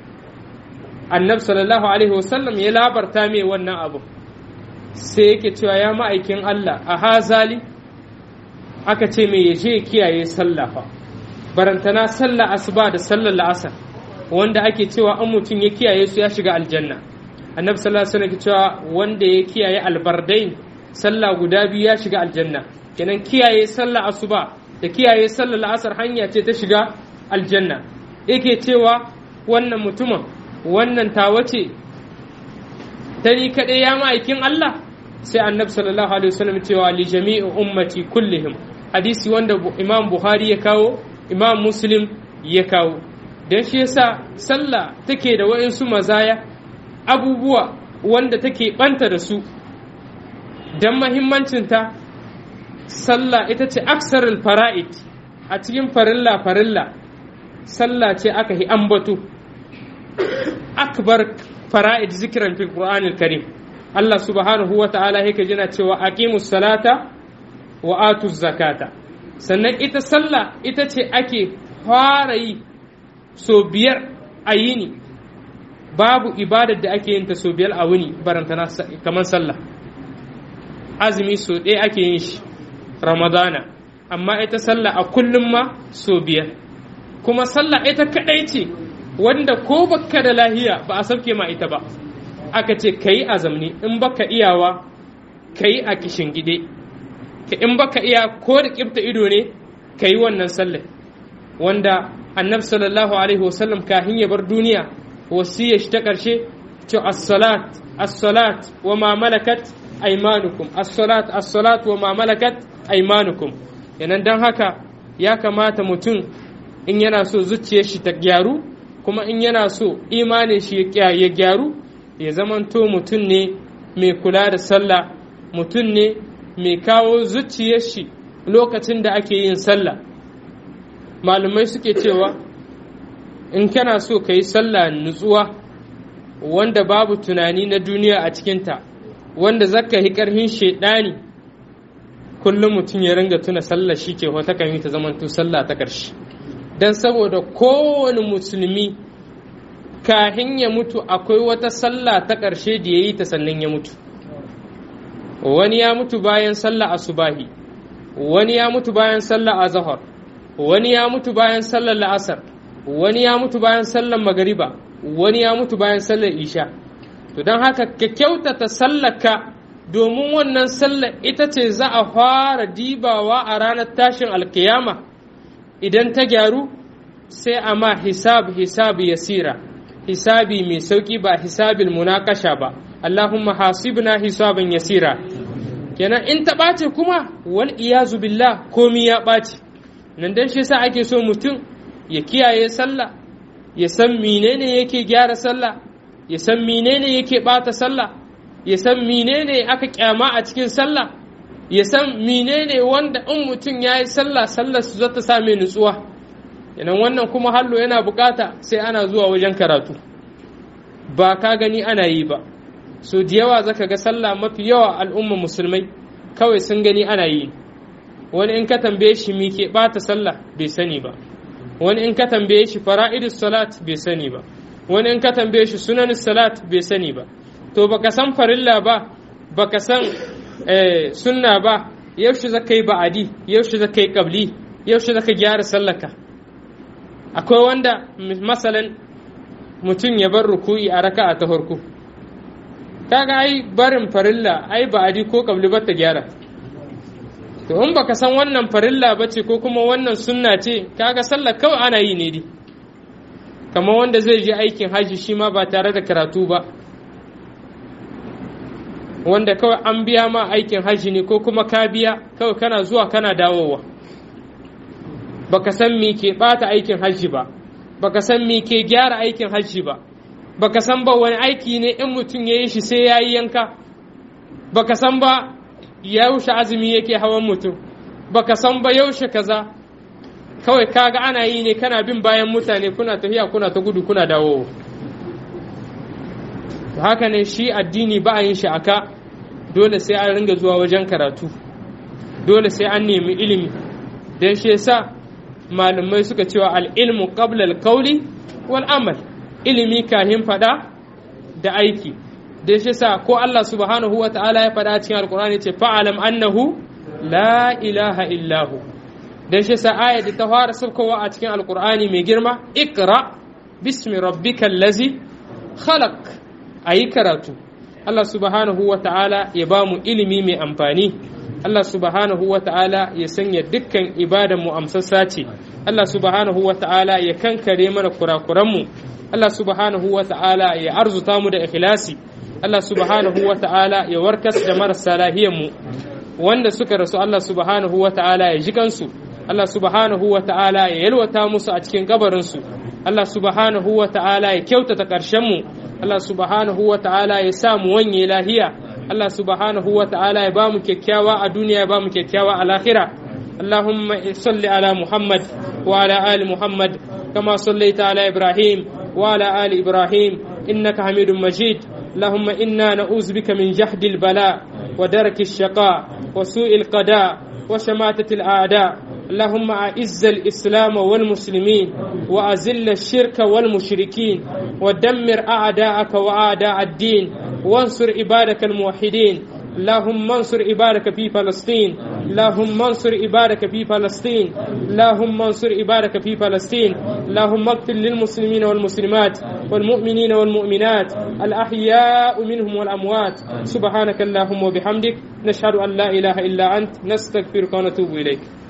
annabi sallallahu alaihi wasallam ya labarta mai wannan abu sai yake cewa ya ma'aikin Allah a hazali aka ce mai yaje kiyaye sallah fa barantana sallah asuba da sallar la'asar wanda ake cewa an mutum ya kiyaye su ya shiga aljanna annabi sallallahu alaihi wasallam cewa wanda ya kiyaye albardain sallah guda biyu ya shiga aljanna kenan kiyaye sallah asuba da kiyaye sallar la'asar hanya ce ta shiga aljanna yake cewa wannan mutumin wannan tawa ce ta ni kaɗai ya ma'aikin Allah sai annabi sallallahu alaihi wasallam cewa li jami'i ummati kullihim hadisi wanda imam buhari ya kawo imam muslim ya kawo don shi yasa sallah take da wa'insu mazaya abubuwa wanda take banta da su don mahimmancinta sallah ita ce aksarul fara'id a cikin farilla farilla sallah ce aka yi ambato akbar fara'id zikiran fil qur'anil karim Allah subhanahu wa ta'ala yake jina cewa aqimus salata wa atuz zakata sannan ita sallah ita ce ake fara yi so biyar a yini babu ibadar da ake yin ta so biyar a wuni barantana kamar sallah azumi so ɗaya ake yin shi ramadana amma ita sallah a kullum ma so biyar kuma sallah ita kaɗai ce wanda ko baka da lahiya ba a sauke ma ita ba aka ce ka yi azamni in baka iyawa ka yi a kishin gide in baka iya ko da kifta ido ne ka yi wannan sallah wanda annabi sallallahu alaihi wasallam kahin ya bar duniya wasiyar shi ta ƙarshe ce as-salat as-salat wa ma malakat aymanukum as-salat as-salat wa ma malakat aymanukum yanan dan haka ya kamata mutum in yana so zuciyar shi ta gyaru kuma in yana so imanin shi ya gyaru ya zamanto mutum ne mai kula da sallah mutum ne mai kawo zuciyar shi lokacin da ake yin sallah malumai suke cewa in kana so ka yi sallah nutsuwa wanda babu tunani na duniya a cikinta wanda zaka yi ƙarfin shaidani kullum mutum ya ringa tuna sallah shi ke wata kan ta zamanto sallah ta ƙarshe don saboda kowane musulmi kahin ya mutu akwai wata sallah ta ƙarshe da ya yi ta sannan ya mutu wani ya mutu bayan sallah asubahi wani ya mutu bayan sallah azhar wani ya mutu bayan sallar la'asar wani ya mutu bayan sallar magariba wani ya mutu bayan sallar isha to don haka ka kyautata sallaka domin wannan sallar ita ce za a fara dibawa a ranar tashin alkiyama idan ta gyaru sai a ma hisab hisab yasira hisabi mai sauki ba hisabil munakasha ba Allahumma hasibna hisaban yasira kenan in ta ɓace kuma wal iyazu billah komi ya ɓace nan dan shi yasa ake so mutum ya kiyaye sallah ya san menene yake gyara sallah ya san menene yake ɓata sallah ya san menene aka kyama a cikin sallah ya san menene wanda in mutum ya yi sallah sallar su zata sa mai nutsuwa yanan wannan kuma hallo yana bukata sai ana zuwa wajen karatu ba ka gani ana yi ba so da yawa zaka ga sallah mafi yawa al'umma musulmai kawai sun gani ana yi wani in ka tambaye shi mi ke bata sallah bai sani ba wani in ka tambaye shi fara'idus salat bai sani ba wani in ka tambaye shi sunanus salat bai sani ba to baka san farilla ba baka san sunna ba yaushe zaka yi ba'adi yaushe zaka yi qabli yaushe zaka gyara sallaka akwai wanda masalan mutum ya bar ruku'i a raka'a ta farko kaga ai barin farilla ai ba'adi ko qabli ba ta gyara to in baka san wannan farilla bace ko kuma wannan sunna ce kaga sallar kawai ana yi ne dai kamar wanda zai je aikin haji shi ma ba tare da karatu ba wanda kawai an biya ma aikin haji ne ko kuma ka biya kawai kana zuwa kana dawowa baka san me ke bata aikin hajji ba baka san me ke gyara aikin hajji ba baka san ba wani aiki ne in mutum ya yi shi sai ya yi yanka baka san ba yaushe azumi yake hawan mutum baka san ba yaushe kaza kawai kaga ana yi ne kana bin bayan mutane kuna tafiya kuna ta gudu kuna dawo haka ne shi addini ba a yin shi aka dole sai an ringa zuwa wajen karatu dole sai an nemi ilimi don shi yasa malamai suka cewa al'ilmu qabla al-qawli wal amal ilimi kahin fada da aiki don shi yasa ko Allah subhanahu wa ta'ala ya fada cikin alqur'ani ce fa'alam annahu la ilaha illahu don shi yasa aya da ta fara saukowa a cikin alqur'ani mai girma ikra bismi rabbikal ladzi khalaq ayi karatu Allah subhanahu wa ta'ala ya ba mu ilimi mai amfani Allah subhanahu wa ta'ala ya sanya dukkan ibadan mu amsassa ce Allah subhanahu wa ta'ala ya kankare mana kurakuranmu Allah subhanahu wa ta'ala ya arzuta mu da ikhlasi Allah subhanahu wa ta'ala ya warkas da marasa lahiyanmu wanda suka rasu Allah subhanahu wa ta'ala ya ji kansu Allah subhanahu wa ta'ala ya yalwata musu a cikin kabarinsu Allah subhanahu wa ta'ala ya kyautata ƙarshenmu Allah subhanahu wa ta'ala ya sa mu wanye lahiya Allah subhanahu wa ta'ala ya ba mu kyakkyawa a duniya ya ba mu kyakkyawa a lahira اللهم صل على محمد وعلى آل محمد كما صليت على إبراهيم وعلى آل إبراهيم إنك حميد مجيد اللهم إنا نعوذ بك من جهد البلاء ودرك الشقاء وسوء القضاء وشماتة الأعداء اللهم أعز الإسلام والمسلمين وأذل الشرك والمشركين ودمر أعداءك وأعداء الدين وانصر عبادك الموحدين اللهم انصر عبادك في فلسطين اللهم انصر عبادك في فلسطين اللهم انصر عبادك في فلسطين اللهم اغفر للمسلمين والمسلمات والمؤمنين والمؤمنات الأحياء منهم والأموات سبحانك اللهم وبحمدك نشهد أن لا إله إلا أنت نستغفرك ونتوب إليك